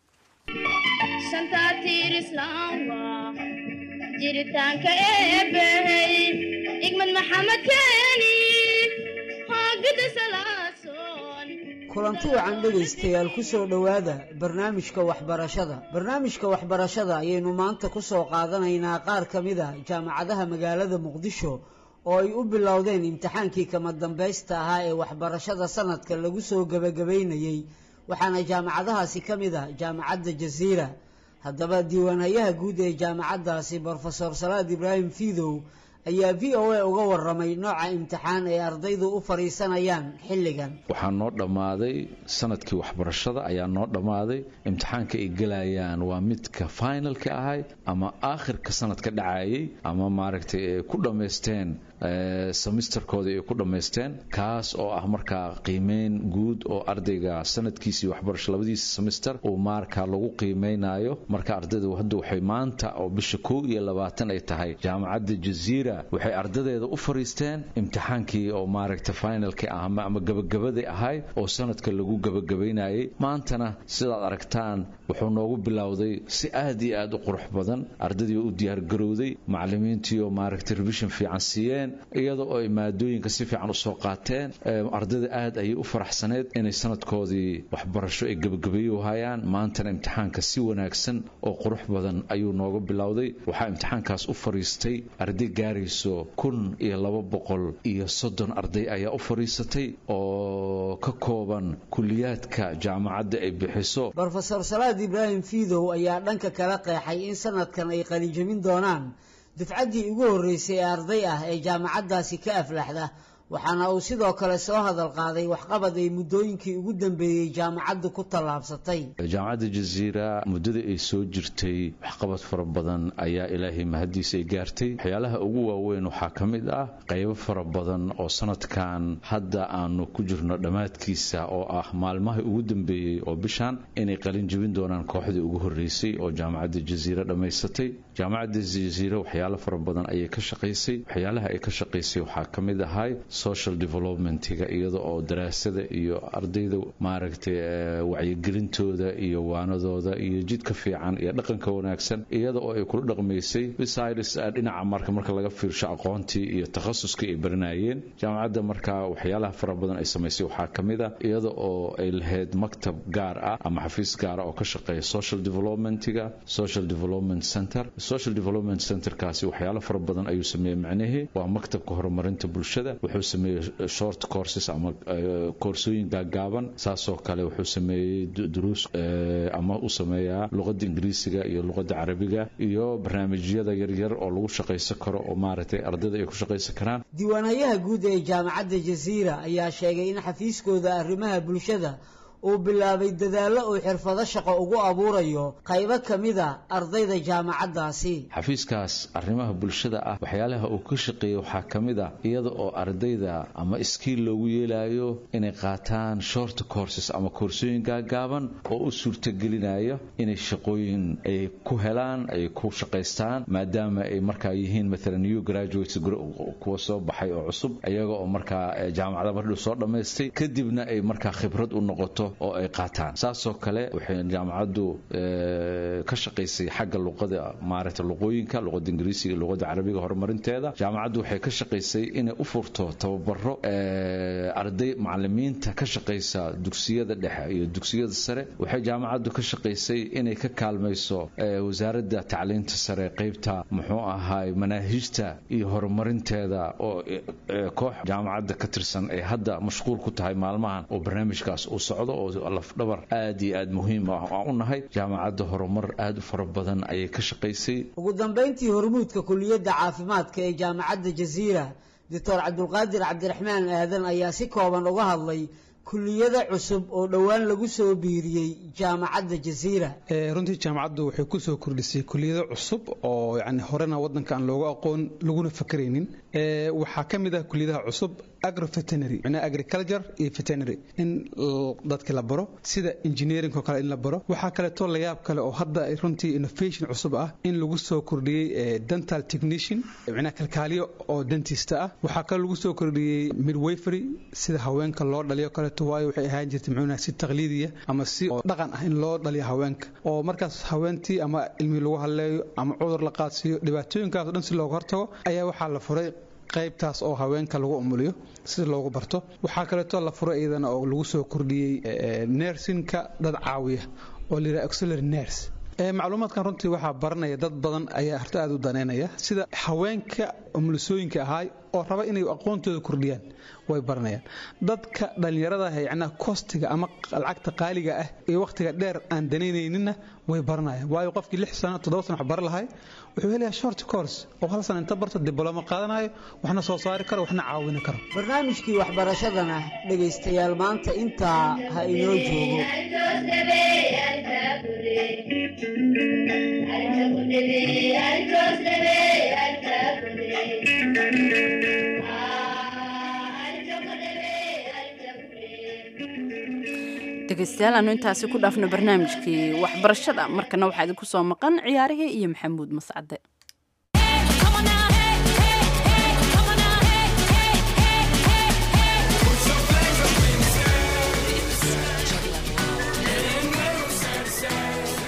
jiritaanka eebbey igmad maxamed keeni hoogada salaasoon kulanti wacan dhegaystayaal ku soo dhowaada barnaamijka waxbarashada barnaamijka waxbarashada ayaynu maanta ku soo qaadanaynaa qaar ka mid a jaamacadaha magaalada muqdisho oo ay u bilowdeen imtixaankii kama dambaysta ahaa ee waxbarashada sanadka lagu soo gebagabaynayey waxaana jaamacadahaasi ka mid ah jaamacadda jasiira haddaba diiwaanhayaha guud ee jaamacaddaasi brofesor salaad ibraahim fiidow ayaa v o a uga waramay nooca imtixaan ay ardaydu u fadhiisanayaan xilligan waxaa noo dhammaaday sanadkii waxbarashada ayaa noo dhammaaday imtixaanka ay gelayaan waa midka finalka ahay ama aakhirka sanadka dhacayay ama maaragtay ay ku dhammaysteen semisterkooda ay ku dhammaysteen kaas oo ah markaa qiimeyn guud oo ardayga sanadkiisii waxbarasho labadiisa semister uu markaa lagu qiimeynayo marka ardaydu hadda waxay maanta oo bisha kow iyo labaatan ay tahay jaamacadda jaziira waxay ardadeeda u fariisteen imtixaankii oo maaragta finalki ah ama gabagabadii ahay oo sanadka lagu gabagabaynayay maantana sidaad aragtaan wuxuu noogu bilowday si aad iyo aad u qurux badan ardaydii u diyaargarowday macalimiintii oo maaragta revision fiican siiyeen ahaayeen iyada oo ay maadooyinka si fiican usoo qaateen ardayda aad ayay u faraxsaneed inay sanadkoodii waxbarasho ay gebagabeeyo hayaan maantana imtixaanka si wanaagsan oo qurux badan ayuu nooga bilowday waxaa imtixaankaas u fariistay arday gaarayso kun iyo laba boqol iyo soddon arday ayaa u fariisatay oo ka kooban kuliyaadka jaamacadda ay bixiso brofesor salaad ibraahim fiidow ayaa dhanka kala qeexay in sanadkan ay qalinjabin doonaan dufcaddii ugu horreysay ee arday ah ee jaamacaddaasi ka aflaxda waxaana uu sidoo kale soo hadal qaaday waxqabad ay muddooyinkii ugu dambeeyey jaamacaddu ku tallaabsatay jaamacadda jaziira muddada ay soo jirtay waxqabad fara badan ayaa ilaahay mahaddiisa ay gaartay waxyaalaha ugu waaweyn waxaa ka mid ah qaybo fara badan oo sanadkan hadda aanu ku jirno dhammaadkiisa oo ah maalmaha ugu dambeeyey oo bishan inay qalin jebin doonaan kooxdii ugu horreysay oo jaamacadda jaziira dhammaysatay jaamacadda jaziira waxyaalo fara badan ayay ka shaqaysay waxyaalaha ay ka shaqaysay waxaa ka mid ahay social developmentiga iyada oo daraasada iyo ardayda maaragtay wacyigelintooda iyo waanadooda iyo jidka fiican iyo dhaqanka wanaagsan iyada oo ay kula dhaqmaysay besides dhinaca marka marka laga fiirsho aqoontii iyo takhasuskii ay baranayeen jaamacadda markaa waxyaalaha fara badan ay samaysay waxaa ka mid a iyada oo ay lahayd maktab gaar ah ama xafiis gaara oo ka shaqeeya social developmentiga social development center social development centerkaasi waxyaalo fara badan ayuu sameeyey macnihii waa maktabka horumarinta bulshada wuxuu sameeyey short courses ama koorsooyin gaagaaban saasoo kale wuxuu sameeyey duruus ama u sameeyaa luqadda ingiriisiga iyo luqadda carabiga iyo barnaamijyada yaryar oo lagu shaqaysan karo oo maaragtay ardayda ay ku shaqaysan karaan diiwaanayaha guud ee jaamacadda jaziira ayaa sheegay in xafiiskooda arrimaha bulshada uu bilaabay dadaallo uu xirfado shaqo ugu abuurayo qaybo ka mida ardayda jaamacaddaasi xafiiskaas arrimaha bulshada ah waxyaalaha uu ka shaqeeyey waxaa ka mid a iyada oo ardayda ama iskiil loogu yeelayo inay qaataan short courses ama koorsooyin gaagaaban oo u suurtagelinaya inay shaqooyin ay ku helaan ay ku shaqaystaan maadaama ay markaa yihiin maalan new graduates kuwa soo baxay oo cusub iyaga oo markaa jaamacada mardhow soo dhammaystay kadibna ay markaa khibrad u noqoto oo ay qaataan saasoo kale waxay jaamacaddu ka shaqaysay xagga luqada maaragta luqooyinka luqada ingiriisiga luqada carabiga horumarinteeda jaamacaddu waxay ka shaqaysay inay u furto tababaro arday macalimiinta ka shaqaysa dugsiyada dhexe iyo dugsiyada sare waxay jaamacaddu ka shaqaysay inay ka kaalmayso wasaaradda tacliinta sare qaybta muxuu ahaay manaahijta iyo horumarinteeda oo koox jaamacadda ka tirsan ay hadda mashquul ku tahay maalmahan oo barnaamijkaas uu socdo oo lafdhabar aad iyo aad muhiim aan u nahay jaamacadda horumar aad u fara badan ayay ka shaqaysay ugu dambayntii hormuudka kuliyadda caafimaadka ee jaamacadda jaziira doctor cabdulqaadir cabdiraxmaan aadan ayaa si kooban uga hadlay kuliyada cusub oo dhowaan lagu soo biiriyey jaamacadda jaziira runtii jaamacaddu waxay ku soo kordhisay kuliyado cusub oo yani horena waddanka aan looga aqoon laguna fakaraynin waxaa ka mid ah kuliyadaha cusub agroveterinary macnaha agriculture iyo veterinary in dadka la baro sida engineering oo kale in la baro waxaa kaleeto layaab kale oo hadda runtii innovation cusub ah in lagu soo kordhiyey dental technician macnaha kalkaaliyo oo dentist ah waxaa kale lagu soo kordhiyey midwifery sida haweenka loo dhaliyo kaleeto waayo waxay ahaan jirtay muxuuna si taqliidiya ama si oo dhaqan ah in loo dhaliyo haweenka oo markaas haweentii ama ilmi lagu hadleeyo ama cudur la qaadsiiyo dhibaatooyinkaas o dhan si looga hortago ayaa waxaa la furay qaybtaas oo haweenka lagu umuliyo si loogu barto waxaa kaleeto la furay iyadana oo lagu soo kordhiyey nersinka dad caawiya oo la yidhaha auxiliary nurse macluumaadkan runtii waxaa baranaya dad badan ayaa horta aada u daneynaya sida haweenka umulisooyinka ahaay oo raba inay aqoontooda kordhiyaan way baranayaan dadka dhallinyarada ah yacnaa kostiga ama lacagta qaaliga ah iyo wakhtiga dheer aan danaynayninna way baranayaan waayo qofkii lix sano toddoba sano wax baran lahay wuxuu helayaa short course oo hal sano inta barto diblooma qaadanayo waxna soo saari karo waxna caawini karo barnaamijkii waxbarashadana dhegaystayaal maanta intaa ha inoo joogo dhegeystayaal aanu intaasi ku dhaafno barnaamijkii waxbarashada markana waxaa idinku soo maqan ciyaarihii iyo maxamuud mascade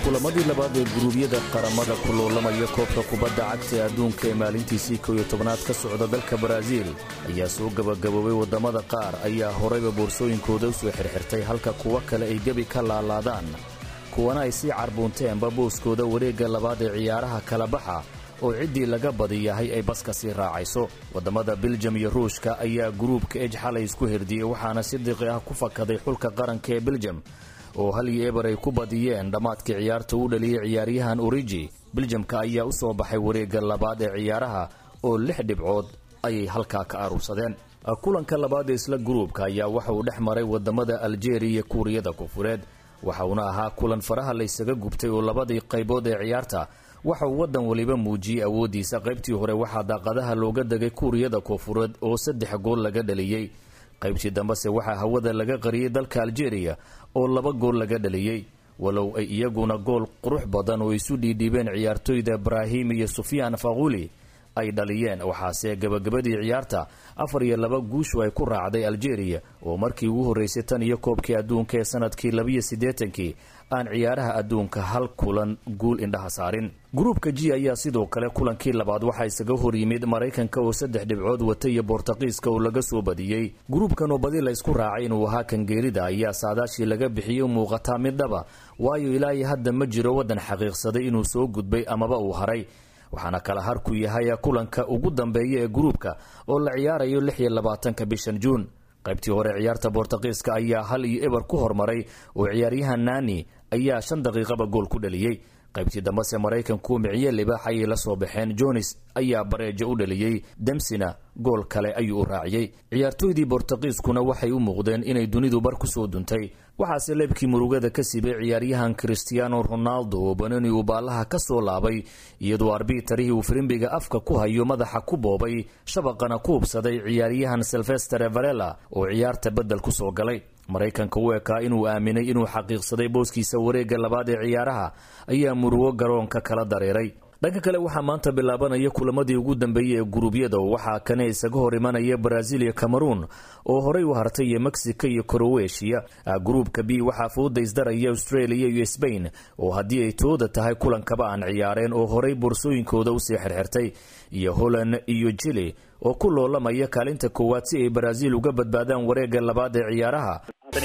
kulamadii labaad ee guruubyada qaramada ku loolamaya koobka kubadda cagta ee adduunka ee maalintiisii kow iyo tobnaad ka socda dalka baraaziil ayaa soo gebagaboobay waddamada qaar ayaa horayba boorsooyinkooda u soo xirxirtay halka kuwo kale ay gebi ka laalaadaan kuwana ay sii carbuunteenba booskooda wareegga labaad ee ciyaaraha kala baxa oo ciddii laga badiyahay ay baska sii raacayso waddamada biljam iyo ruushka ayaa guruubka ej xalay isku herdiyey waxaana si diqi ah ku fakaday xulka qaranka ee biljam oo hal iyo eber ay ku badiyeen dhammaadkii ciyaarta u dhaliyey ciyaaryahan origi biljamka ayaa u soo baxay wareegga labaad ee ciyaaraha oo lix dhibcood ayay halkaa ka aruursadeen kulanka labaad ee isla guruubka ayaa waxa uu dhex maray waddamada aljeeriya iyo kuuriyada koonfureed waxa uuna ahaa kulan faraha laysaga gubtay oo labadii qaybood ee ciyaarta waxa uu waddan waliba muujiyey awooddiisa qaybtii hore waxaa daaqadaha looga degay kuuriyada koonfureed oo saddex gool laga dhaliyey qaybtii dambese waxaa hawada laga qariyey dalka aljeeriya oo laba gool laga dhaliyey walow ay iyaguna gool qurux badan oo isu dhiidhiibeen ciyaartoyda ibraahim iyo sufyaan faquuli ay dhaliyeen waxaase gabagabadii ciyaarta afar iyo laba guushu ay ku raacday aljeeriya oo markii ugu horreysay tan iyo koobkii adduunka ee sanadkii labiyo siddeetankii aan ciyaaraha adduunka hal kulan guul indhaha saarin gruubka g ayaa sidoo kale kulankii labaad waxaa isaga hor yimid maraykanka oo saddex dhibcood wata iyo bortaqiiska oo laga soo badiyey gruubkan oo badi la ysku raacay inuu ahaa kangeerida ayaa saadaashii laga bixiyey muuqataa mid dhaba waayo ilaahi hadda ma jiro waddan xaqiiqsaday inuu soo gudbay amaba uu haray waxaana kala harku yahay kulanka ugu dambeeya ee gruubka oo la ciyaarayo lix iyo labaatanka bishan juun qaybtii hore ciyaarta bortaqiiska ayaa hal iyo eber ku hormaray oo ciyaaryahan nani ayaa shan daqiiqaba gool ku dhaliyey qaybtii dambese maraykanku miciye libaax ayay la soo baxeen jonis ayaa bareejo u dhaliyey demsina gool kale ayuu u raaciyey ciyaartoydii bortaqiiskuna waxay u muuqdeen inay dunidu bar ku soo duntay waxaase leebkii murugada ka sibay ciyaaryahan christiano ronaldo oo banoni uu baallaha ka soo laabay iyadoo arbitarihii uu firimbiga afka ku hayo madaxa ku boobay shabaqana ku hubsaday ciyaaryahan silvester varela oo ciyaarta beddel ku soo galay maraykanka u ekaa inuu aaminay inuu xaqiiqsaday booskiisa wareegga labaad ee ciyaaraha ayaa murugo garoonka kala dareeray dhanka kale waxaa maanta bilaabanaya kulamadii ugu dambeeyey ee guruubyada waxaa kane isaga hor imanaya brazil iyo cameroon oo horey u hartay iyo mexico iyo crowetiya gruubka b waxaa fooda isdaraya australia iyo sbain oo haddii ay tooda tahay kulankaba aan ciyaareen oo horey boorsooyinkooda usii xirxirtay iyo holland iyo jili oo ku loolamaya kaalinta koowaad si ay brazil uga badbaadaan wareegga labaad ee ciyaaraha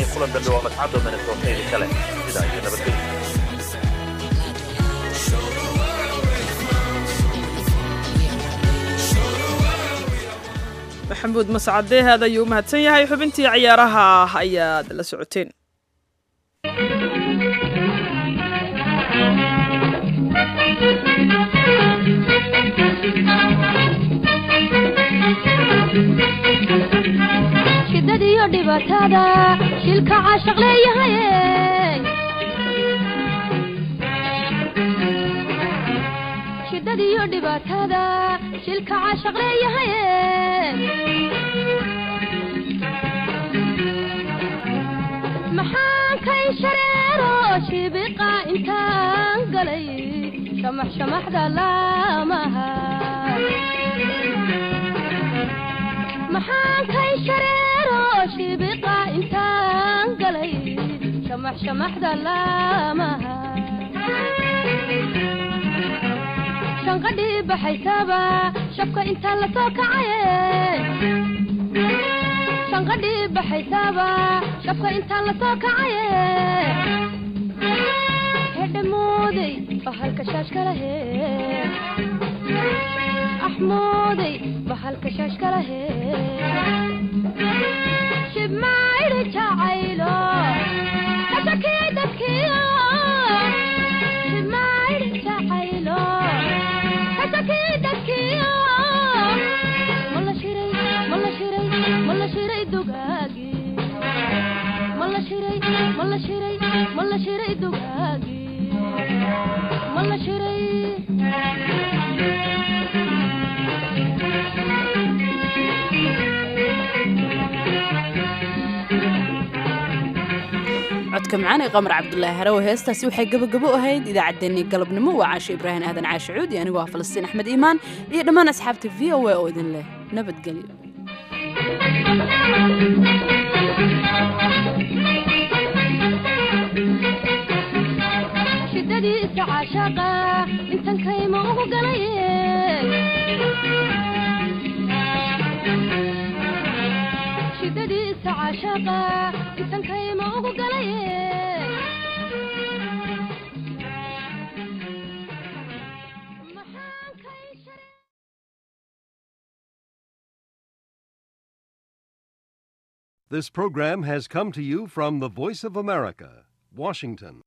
maxamuud mascade aad ayuu u mahadsan yahay xubintii ciyaaraha ayaad la socoteen shidadiyo dhibaatada shilka caashaq leeyahay shidadiyo dhibaatada shilka caashaq leeyahay maxaan kay shareero shibiqa intaan galay shamax shamaxda laamaha maxaan kay shareero shibiqa intaan galay shamax shamaxda laamaha shanqadhii baxaysaba shabka intaan la soo kacaye shanqadhii baxaysaba shabka intaan la soo kacaye hedhamooday bahalka shaashkalahe axmooday bahalka shaashkalahe shibmaydhi jacaylo kashakii dadkiyo shibmaydhi jacaylo kashakii dadkiyo mala shiray mala shiray mala shiray dugaagi mala shiray mala shiray mala shiray dugaagi mala shiray codka macaan ee qamar cabdulaahi harow heestaasi waxay gabagabo ahayd idaacaddeenii galabnimo waa caasho ibraahim aadan caashe cuudi anigoo ah falastiin axmed iimaan iyo dhammaan asxaabta v o a oo idin leh nabadgelyo shida shidadiisa caashaqa intan kayma ugu galaye shidadiisa caashaqa intan kayma ugu galaye This program has come to you from the Voice of America, Washington.